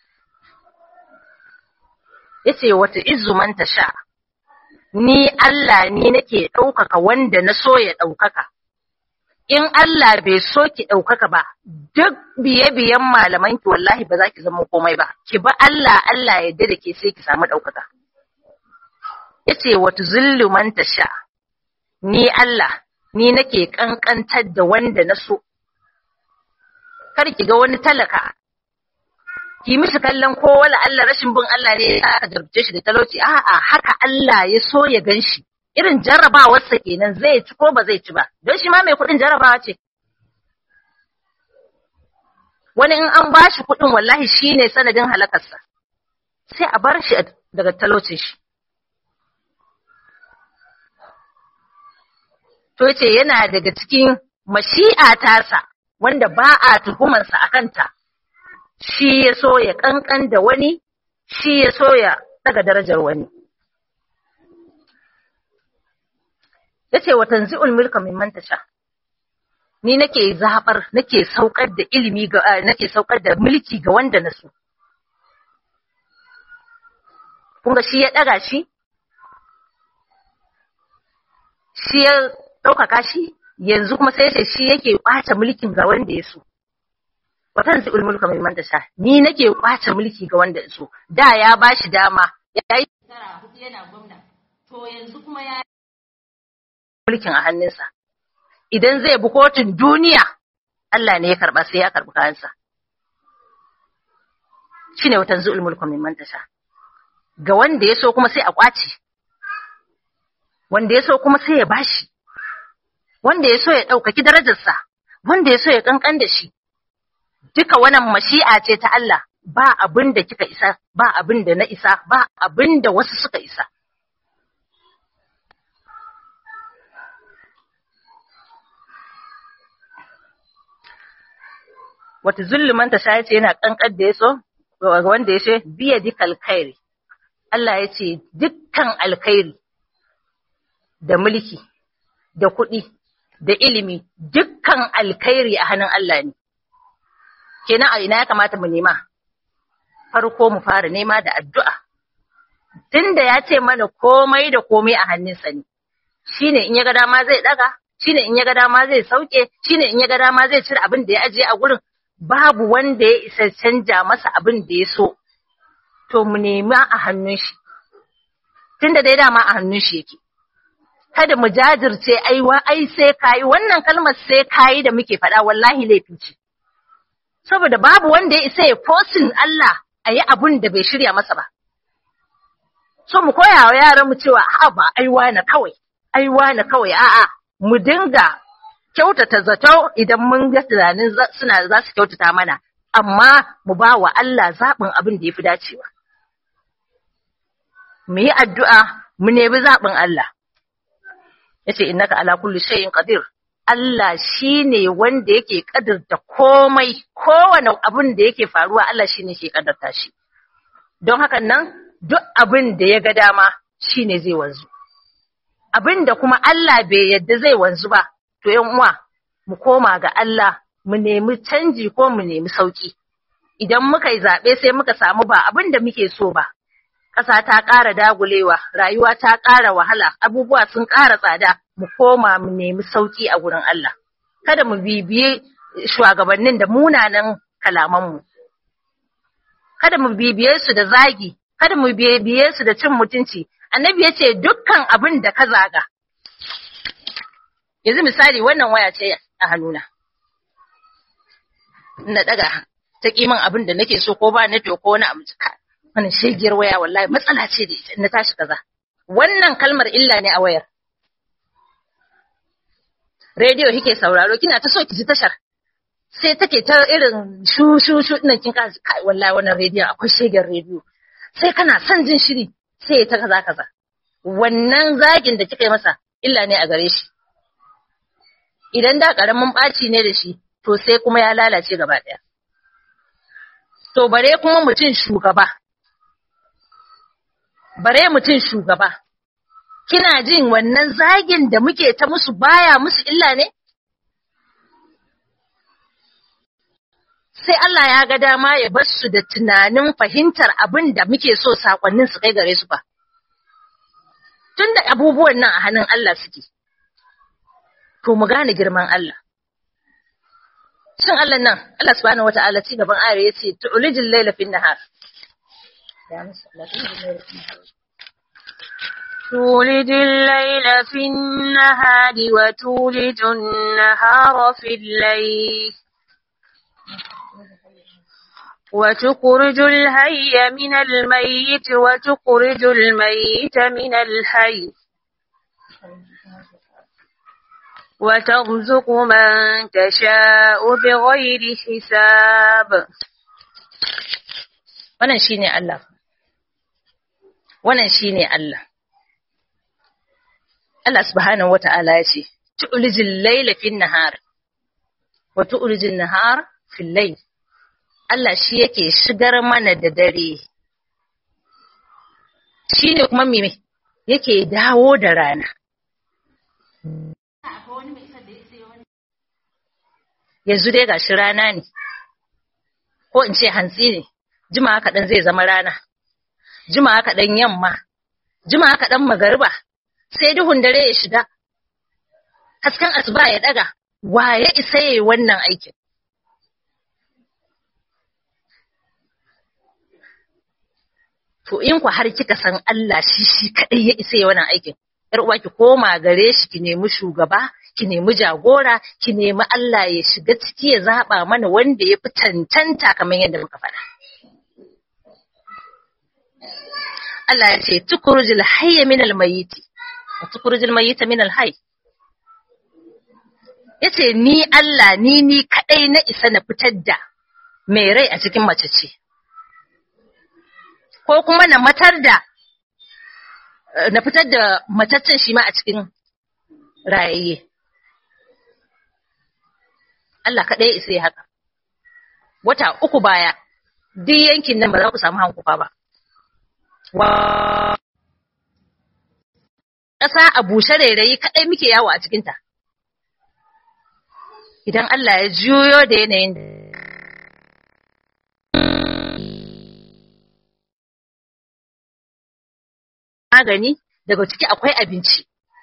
ya ce wata izu man sha ni Allah ni nake ɗaukaka wanda na so ya ɗaukaka in Allah bai so ki ɗaukaka ba duk biye-biyen malamanki wallahi ba za ki zama komai ba ki ba Allah Allah ya da ke sai ki samu ɗaukaka ya ce wata zullu man sha ni Allah, ni nake ƙanƙantar da wanda na so. Kar ki ga wani talaka, ki mishi kallon ko wala Allah rashin bin Allah ne ya aka jarabce shi da talauci, a'a haka Allah ya so ya gan shi. Irin jarrabawarsa kenan zai ci ko ba zai ci ba, don shi ma mai kuɗin jarrabawa ce. Wani in an ba shi kuɗin wallahi shi ne sanadin halakarsa, sai a bar shi daga talaucin shi. to yace yana daga cikin mashi'a tasa wanda ba a tuhumarsa a kanta shi ya so ya kankan da wani shi ya so ya daga darajar wani yace wa tanzi'ul mulka mimman tasha ni nake zabar nake saukar da ilimi ga nake saukar da mulki ga wanda na so kun ga shi ya daga shi shi ya ɗaukaka shi yanzu kuma sai ce shi yake ƙwace mulkin ga wanda ya so watan zai mulka mai manta sha ni nake ƙwace mulki ga wanda ya so da ya ba shi dama ya yi tara hudu yana gwamna to yanzu kuma ya mulkin a hannunsa idan zai bi kotun duniya Allah ne ya karba sai ya karbi kayansa shine watan zu'ul mulku mai manta sha ga wanda ya so kuma sai a ƙwace wanda ya so kuma sai ya bashi, wanda ya so ya ɗaukaki darajarsa, wanda ya so ya ƙanƙan da shi. Duka wannan mashi'a ce ta Allah, ba abin da kika isa, ba abin da na isa, ba abin da wasu suka isa. Wata zulluman ta sha ce yana ƙanƙan da ya so, wanda ya ce, biya dikal kairi. Allah ya ce, dukkan alkhairi da mulki, da kuɗi, da ilimi, dukkan alkhairi a hannun Allah ne. Kenan a ina ya kamata mu nema? Farko mu fara nema da addu'a. Tunda ya ce mana komai da komai a hannunsa ne, shi ne in ya ga dama zai ɗaga, shi ne in ya ga dama zai sauke, shi ne in ya ga dama zai cire abin da ya ajiye a gurin, babu wanda ya isa canja masa abin da ya so. To mu nema a hannun shi, tunda dai dama a hannun shi yake. kada mu jajirce aiwa ai sai kayi wannan kalmar sai kayi da muke faɗa wallahi laifi ce saboda babu wanda ya isa ya fosin Allah a yi abun da bai shirya masa ba so mu koya wa yaran mu cewa a ba aiwa na kawai aiwa na kawai a'a mu dinga kyautata zato idan mun ga tunanin suna za su kyautata mana amma mu ba wa Allah zaɓin abin da ya fi dacewa mu yi addu'a mu nemi zaɓin Allah yace innaka ala kulli shay'in qadir Allah shine wanda yake kadarta komai kowane abin da yake faruwa Allah shine ke kadarta shi don haka nan duk abin da ya ga dama shine zai wanzu abin da kuma Allah bai yadda zai wanzu ba to yan uwa mu koma ga Allah mu nemi canji ko mu nemi sauki idan muka yi zaɓe sai muka samu ba abin da muke so ba ƙasa ta ƙara dagulewa, rayuwa ta ƙara wahala, abubuwa sun ƙara tsada, mu koma mu nemi sauƙi a gurin Allah. Kada mu bibiye shugabannin da munanan kalamanmu. Kada mu bibiye su da zagi, kada mu bibiye su da cin mutunci. Annabi ya ce dukkan abin da ka zaga. Yanzu misali wannan waya ce a hannuna. Na ɗaga ta kiman abin da nake so ko ba na to ko wani abu wannan shegiyar waya wallahi matsala ce da ita na tashi kaza wannan kalmar illa ne a wayar rediyo kike sauraro kina ta so ki ji tashar sai take ta irin shu shu shu nan kin ka kai wallahi wannan rediyo akwai shegiyar rediyo sai kana son jin shiri sai ta kaza kaza wannan zagin da kika yi masa illa ne a gare shi idan da karamin ɓaci ne da shi to sai kuma ya lalace gaba ɗaya to bare kuma mutum shugaba bare mutum shugaba, kina jin wannan zagin da muke ta musu baya musu illa ne? Sai Allah ya ga dama ya bar su da tunanin fahimtar abin da muke so sakonnin su kai gare su ba. Tun da abubuwan nan a hannun Allah suke, to mu gane girman Allah. Shin Allah nan, Allah subhanahu wata'ala ci gaban ayar ya ce, Tu'ulijin laila fin nahar. تولج الليل في النهار وتولج النهار في الليل وتخرج الهي من الميت وتخرج الميت من الحي وترزق من تشاء بغير حساب wannan shine Allah wannan shine Allah Allah subhanahu wata'ala ya ce tu'lijil layla fin nahar wa tu'lijil nahar fil layl Allah shi yake shigar mana da dare shi ne kuma me yake dawo da rana yanzu dai gashi rana ne ko in ce hantsi ne jima kaɗan zai zama rana jima kaɗan yamma jima kaɗan magariba sai duhun dare ya shiga hasken asuba ya ɗaga wa ya isa yayi wannan aikin to in ku har kika san Allah shi shi kaɗai ya isa yayi wannan aikin yar uwa ki koma gare shi ki nemi shugaba ki nemi jagora ki nemi Allah ya shiga ciki ya zaba mana wanda ya fi tantanta kamar yadda muka faɗa Allah ya ce tukurujil hayya min almayyiti wa tukurujil mayyita min alhayy yace ni Allah ni ni kadai na isa na fitar da mai rai a cikin mace ce ko kuma na matar da na fitar da mataccen shi ma a cikin rayayye Allah kadai ya isa ya haka wata uku baya duk yankin nan ba za ku samu hankufa ba ƙasa a bushe rairayi kaɗai muke yawo a cikinta. Idan Allah ya juyo da yanayin magani daga ciki akwai abinci.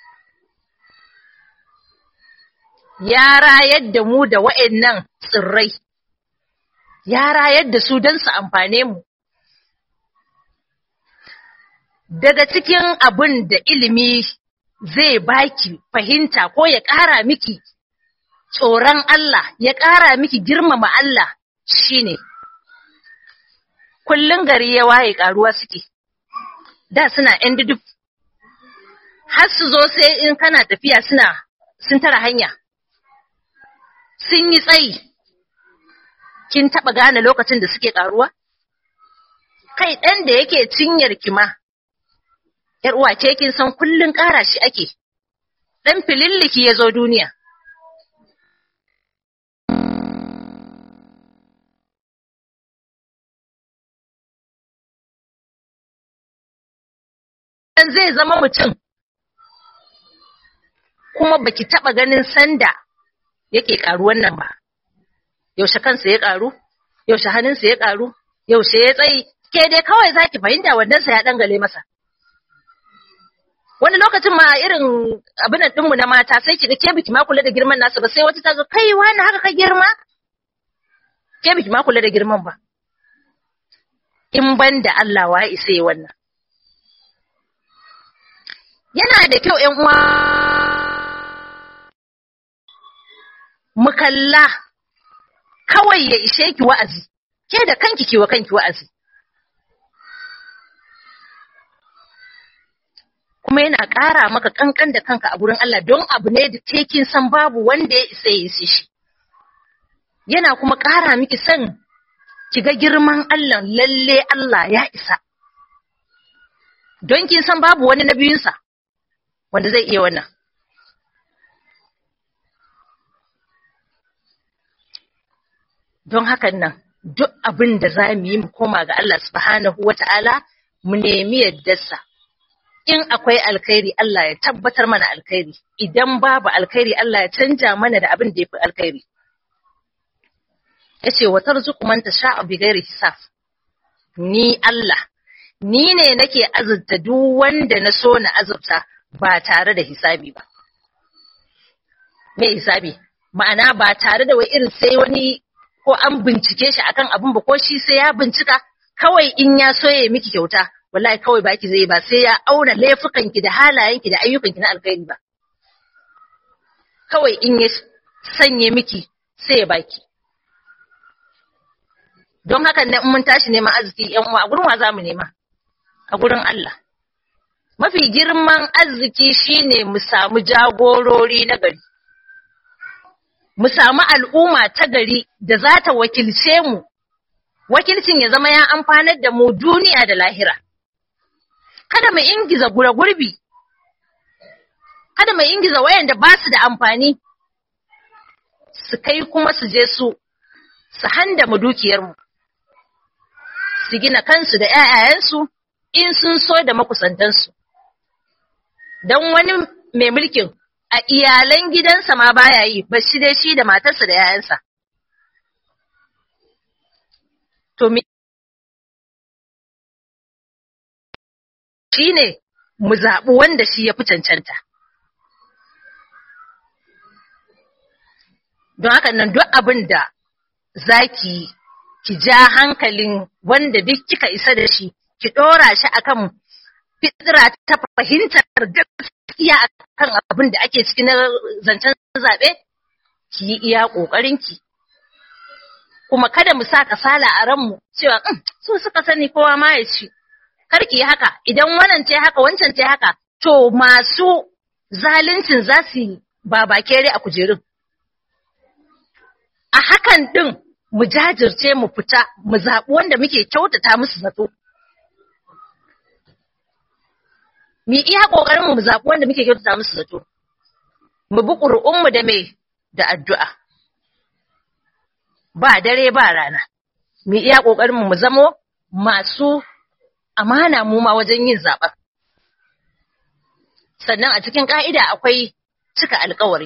Ya rayar da mu da wa'yannan tsirrai, ya rayar da su don su amfane mu. daga cikin abin da ilimi zai baki fahimta ko ya ƙara miki tsoron Allah, ya ƙara miki girmama Allah shine kullun gari ya waye ƙaruwa suke, da suna ‘yan duduf, har su zo sai in kana tafiya suna sun tara hanya, sun yi tsayi, kin taɓa gane lokacin da suke ƙaruwa? Kai ɗan da yake cinyar kima. ‘yar uwa ce kin san kullun ƙara shi ake, ɗan fililliki ya zo duniya. Dan zai zama mutum, kuma baki taɓa ganin sanda yake ƙaruwan nan ba, yaushe kansa ya ƙaru, yaushe hannunsa ya ƙaru, yaushe ya tsayi, ke dai kawai za ki fahimta wandansa ya ɗangale masa. wani lokacin ma irin abin ɗinmu na mata sai kiga ke biki ma kula da girman nasu ba sai wata ta zo kai wani haka ka girma ke biki ma kula da girman ba in ban da Allah wa isa yi wannan yana da kyau ƴan uwa mu kalla kawai ya ishe ki wa'azi ke da kanki ki wa kanki wa'azi kuma yana ƙara maka ƙanƙan da kanka a gurin Allah don abu ne da tekin san babu wanda ya isa ya isi shi. Yana kuma ƙara miki son ki ga girman Allah lalle Allah ya isa. Don kin san babu wani na biyunsa wanda zai iya wannan. Don hakan nan, duk abin da za mu yi mu koma ga Allah subhanahu wa ta'ala mu nemi yaddarsa. in akwai alkhairi Allah ya tabbatar mana alkhairi idan babu alkhairi Allah ya canja mana da abin da yafi alkhairi yace wa tarzuqu man tasha'u bighairi hisab ni Allah ni ne nake azurta duk wanda na so na azurta ba tare da hisabi ba me hisabi ma'ana ba tare da wai irin sai wani ko an bincike shi akan abin ba ko shi sai ya bincika kawai in ya so ya miki kyauta wallahi kawai baki zai ba sai ya auna laifukanki da halayenki da ayyukanki na alkhairi ba kawai in ya sanye miki sai ya baki don haka ne mun tashi neman arziki yan uwa a gurin wa zamu nema a gurin Allah mafi girman arziki shine mu samu jagorori na gari mu samu al'umma ta gari da za ta wakilce mu wakilcin ya zama ya amfanar da mu duniya da lahira kada mu ingiza gura gurbi kada mu mu ingiza wayanda ba su da amfani su kai kuma su je su su handa mu dukiyarmu su gina kansu da ‘ya'yayensu in sun so da makusantansu. Don wani mai mulkin a iyalan gidansa ma baya yi, ba shi dai shi da matarsa da ‘ya'yansa. To, shi ne mu zaɓi wanda shi ya fi cancanta. Don haka nan duk abin da za ki ki ja hankalin wanda duk kika isa da shi, ki ɗora shi akan fitira ta fahimtar gaskiya akan abin da ake ciki na zancen zaɓe, ki yi iya ƙoƙarinki. Kuma kada mu sa kasala a ranmu cewa su suka sani kowa ma ya ci. Kar ki yi haka, idan wannan ce haka, wancan ce haka, to masu zaluncin za su yi babakere a kujerun. A hakan ɗin mu jajirce mu fita mu zaɓi wanda muke kyautata musu zato. Mu iya ƙoƙarin mu zaɓi wanda muke kyautata musu zato. Mu bi ƙuri'unmu da mai da addu'a. Ba dare ba rana. Mu iya ƙoƙarin mu zamo masu amana mu ma wajen yin zaɓen. Sannan a cikin ƙa'ida akwai cika alkawari.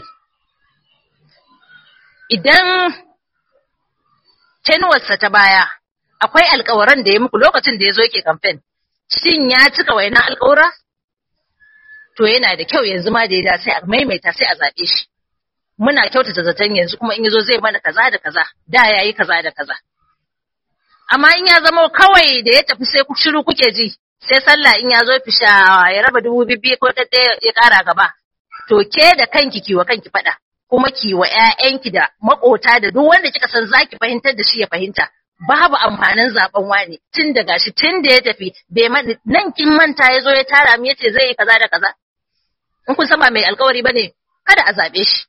Idan tenuwarsa ta baya, akwai alkawaran da ya muku lokacin da ya zo yake kamfen, shin ya cika wainan alkawura? To yana da kyau yanzu ma da ya sai a maimaita sai a zaɓe shi. Muna kyautata zaton yanzu kuma in ya zo zai mana kaza da kaza, da ya yi kaza da kaza. Amma in ya zama kawai da ya tafi sai shiru kuke ji, sai sallah in ya zo fisha ya raba dubu bibbi ko ɗaɗɗaya ya ƙara gaba. To ke da kanki kiwa kanki faɗa. kuma ki wa ‘ya'yanki da maƙota da duk wanda kika san za ki fahimtar da shi ya fahimta, babu amfanin zaben wani tun da gashi tun da ya tafi bai nan kin manta ya zo ya tara mu yace zai yi kaza da kaza. In kun san ba mai alkawari ba ne, kada a zaɓe shi.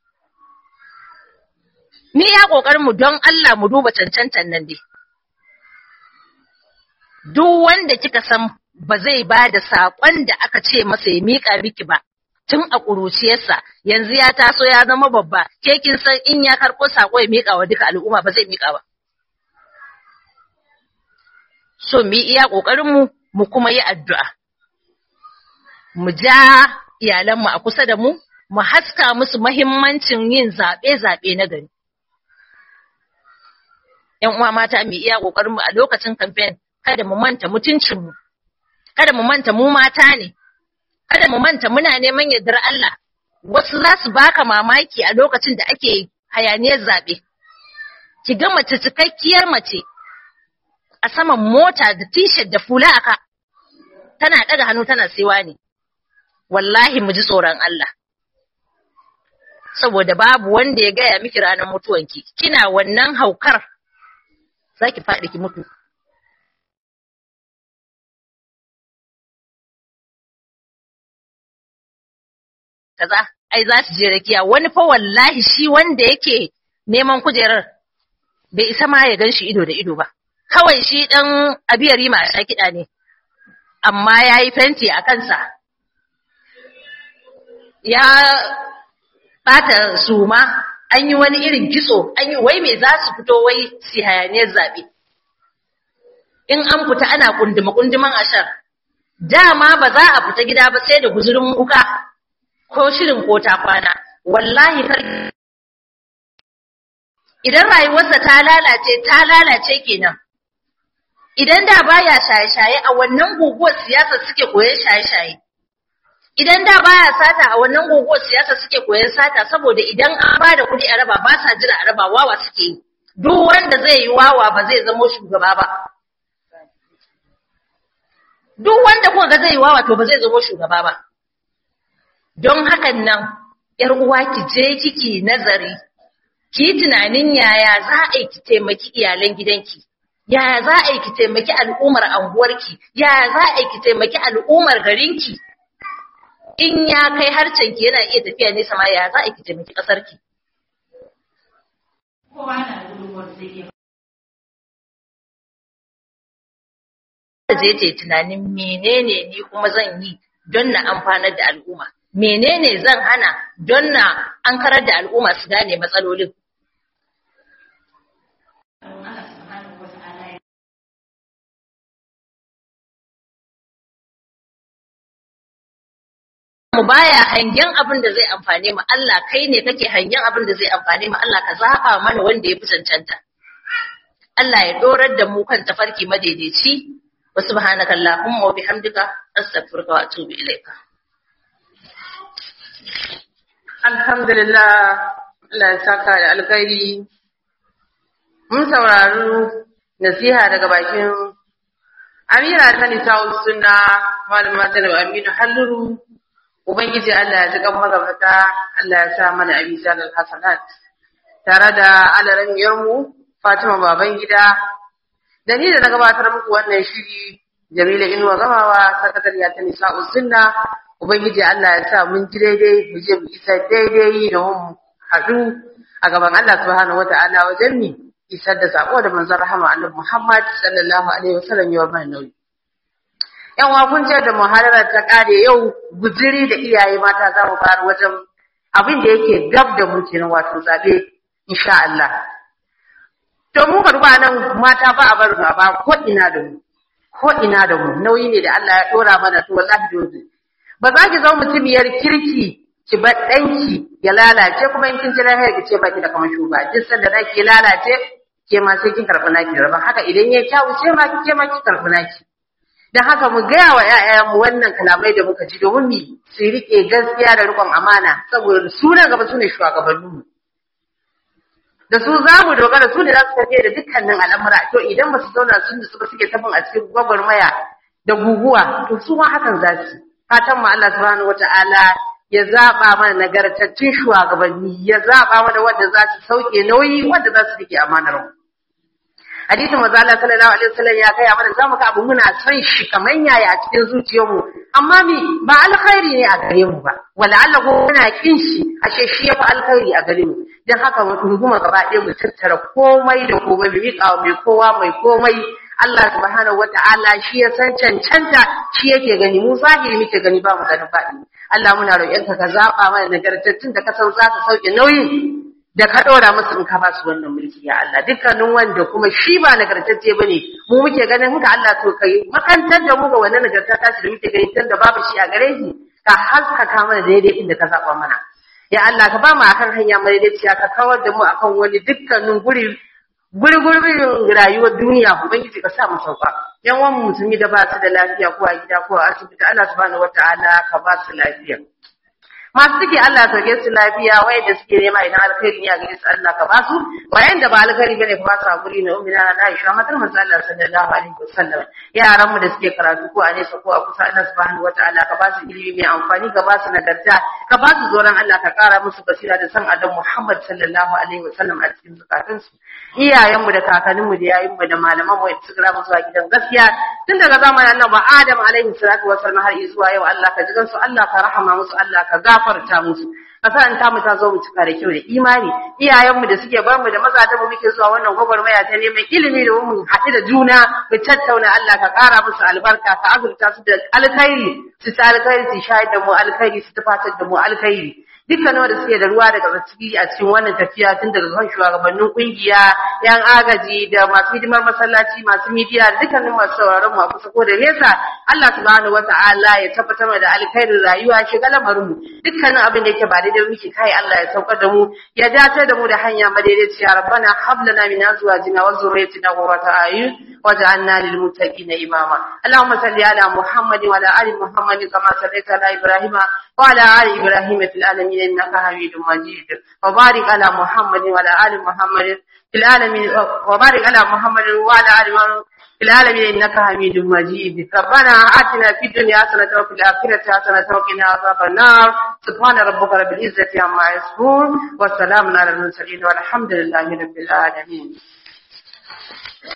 Ni ya ƙoƙarin mu don Allah mu duba cancantan nan dai. Duk wanda kika san ba zai ba da saƙon da aka ce masa ya miƙa miki ba, tun a ƙuruciyarsa yanzu ya taso ya zama babba ke kin san in ya karɓo sako ya miƙa wa duka al'umma ba zai miƙa ba so mu iya ƙoƙarin mu mu kuma yi addu'a mu ja iyalan mu a kusa da mu mu haska musu mahimmancin yin zaɓe zaɓe na gari ‘yan uwa mata mu iya ƙoƙarin mu a lokacin kamfen kada mu manta mutuncin mu kada mu manta mu mata ne kada mu manta muna neman yardar Allah wasu za su baka mamaki a lokacin da ake hayaniyar zaɓe ki ga mace cikakkiyar mace a saman mota da t-shirt da fula aka tana ɗaga hannu tana sewa ne wallahi mu ji tsoron Allah saboda babu wanda ya gaya miki ranar mutuwanki kina wannan haukar za ki faɗi ki mutu kaza ai za su je rakiya wani fa wallahi shi wanda yake neman kujerar bai isa ma ya gan shi ido da ido ba kawai shi dan abiyari ma a kiɗa ne amma ya yi fenti a kansa ya bata suma an yi wani irin kitso an yi wai me za su fito wai si hayaniyar zaɓe in an fita ana kunduma kunduman ashar dama ba za a fita gida ba sai da guzurin wuka ko shirin ko ta kwana wallahi kar idan rayuwarsa ta lalace ta lalace kenan idan da baya shaye-shaye a wannan guguwar siyasa suke koyon shaye-shaye idan da baya sata a wannan guguwar siyasa suke koyon sata saboda idan an ba da kuɗi a raba ba sa jira a raba wawa suke yi duk wanda zai yi wawa ba zai zamo shugaba ba duk wanda kuka ga zai yi wawa to ba zai zamo shugaba ba don hakan nan ‘yar uwa ki je kiki nazari, ki tunanin yaya za a yi ki taimaki iyalan gidanki, yaya za a yi ki taimaki al'ummar anguwarki, yaya za a yi ki taimaki al'ummar garinki. In ya kai harcenki yana iya tafiya nesa ma yaya za a yi ki taimaki ƙasarki. je ce tunanin menene ni kuma zan yi don na amfanar da al'umma. menene zan hana don na an karar da al'umma su gane matsalolin mu baya hangen abin da zai amfane mu Allah kai ne kake hangen abin da zai amfane mu Allah ka zaba mana wanda ya fi cancanta Allah ya dorar da mu kan tafarki madaidaici wa subhanaka allahumma wa bihamdika astaghfiruka wa atubu ilaika alhamdulillah Allah ya saka da alkhairi mun saurari nasiha daga bakin Amira ta Nisa'ul Sunna malama ta da Aminu Halluru Ubangiji Allah ya ji kan magabata, Allah ya sa mana abi zalar hasanat, tare da alaramiyarmu Fatima baban gida, da ni da na gabatar muku wannan shiri Jamila Inuwa Gamawa, sakatariya ta nisa Usunna, Ubangiji Allah ya sa mun ji daidai, mu je mu isa daidai da mu haɗu a gaban Allah subhanahu wata'ala wajen ni isar da sako da manzon rahama Annabi Muhammad sallallahu alaihi wasallam ya mana nauyi. yan kun ce da muhararar ta kare yau guziri da iyaye mata za mu fara wajen abin da yake gab da mu kenan wato zabe insha Allah to mu ka duba nan mata ba a bar ba ko ina da mu ko ina da mu nauyi ne da Allah ya dora mana to wallahi dole ba za ki zama mutumiyar kirki ki bar danki ya lalace kuma in kin ji lahiyar ki ce baki da kamar shugaba duk sanda naki lalace ke ma sai kin karɓi naki rabon haka idan ya kyawu ce ma ke ma ki karɓi naki da haka mu gaya wa ‘ya'yanmu wannan kalamai da muka ji domin mu su riƙe gaskiya da riƙon amana saboda su na gaba su ne shugabanninmu. Da su za mu dogara su ne za su tafiye da dukkanin al'amura to idan ba su zauna sun da suka suke tafin a cikin gwagwarmaya da guguwa to su ma hakan za su. Fatan mu Allah subhanahu wata'ala ya zaɓa mana nagartattun shugabanni ya zaɓa mana wanda za su sauke nauyi wanda za su riƙe amanar mu. hadisin manzo Allah sallallahu alaihi wasallam ya kai mana zamu ga abu muna son shi kaman yaya a cikin zuciyarmu amma mi ba alkhairi ne a gare mu ba wala Allah ko muna kin shi ashe shi yafi alkhairi a gare mu dan haka mu runguma gaba ɗaya mu tattara komai da komai mu miƙa mai kowa mai komai Allah subhanahu wata'ala shi ya san cancanta shi yake gani mu zahiri muke gani ba mu ganin faɗi Allah muna roƙonka ka zaɓa mana nagartattun da ka san za ka sauke nauyin da ka ɗora musu in ka ba su wannan mulki ya Allah dukkanin wanda kuma shi ba nagartacce ba ne mu muke ganin haka Allah to kai makantar da mu ga wannan nagarta ta shi da muke gani tun da babu shi a gare shi ka haskaka mana daidai inda ka zaɓa mana ya Allah ka ba mu akan hanya madaidaiciya ka kawar da mu akan wani dukkanin guri gurgurbin rayuwar duniya ubangiji ka sa mu sauka yan wani musulmi da ba su da lafiya ko a gida ko a asibiti Allah subhanahu wataala ka ba su lafiya masu suke Allah sauke su lafiya wayanda suke nema idan alkhairi ne a gare su Allah ka ba su wayanda ba alkhairi bane ka ba su hakuri na ummi na Aisha matar manzo Allah sallallahu alaihi wasallam yaran mu da suke karatu ko a nesa ko a kusa Allah subhanahu wataala ka ba su ilimi mai amfani ka ba su nagarta ka ba su zoran Allah ka kara musu basira da san adam Muhammad sallallahu alaihi wasallam a cikin zakatun su iyayen mu da kakannin mu da yayin mu da malaman mu da suka rabu zuwa gidan gaskiya tun daga zamanin Annabi Adam alaihi salatu wasallam har zuwa yau Allah ka jigan su Allah ka rahama musu Allah ka gafarta musu kasan ta mu ta zo mu cika da kyau da imani iyayenmu da suke bar mu da mazajen mu muke zuwa wannan gwagwarmaya ta neman ilimi da mu haɗu da juna mu tattauna Allah ka ƙara musu albarka ka azurta su da alkhairi su ta alkhairi su shayar da mu alkhairi su tufatar da mu alkhairi dukkanin wanda suke da ruwa daga ciki a cikin wannan tafiya tun daga kan shugabannin kungiya yan agaji da masu hidimar masallaci masu midiya da dukkanin masu sauraron mu a kusa ko da nesa Allah subhanahu wata'ala ya tabbatar da alkhairin rayuwa shiga lamarin mu dukkanin abin da yake ba daidai muke kai Allah ya saukar da mu ya dace da mu da hanya madaidaiciya rabbana hab lana min azwajina wa dhurriyyatina qurrata a'yun waj'alna lil muttaqina imama Allahumma salli ala Muhammad wa ala ali Muhammad kama sallaita ala Ibrahim wa ala ali Ibrahim fil alamin innaka Hamidum Majid wa barik ala Muhammad wa ala ali Muhammad fil alamin wa barik ala Muhammad wa ala ali Muhammad في العالمين إنك حميد مجيد ربنا آتنا في الدنيا حسنة وفي الآخرة حسنة وقنا عذاب النار سبحان ربك رب العزة عما يصفون والسلام على المرسلين والحمد لله رب العالمين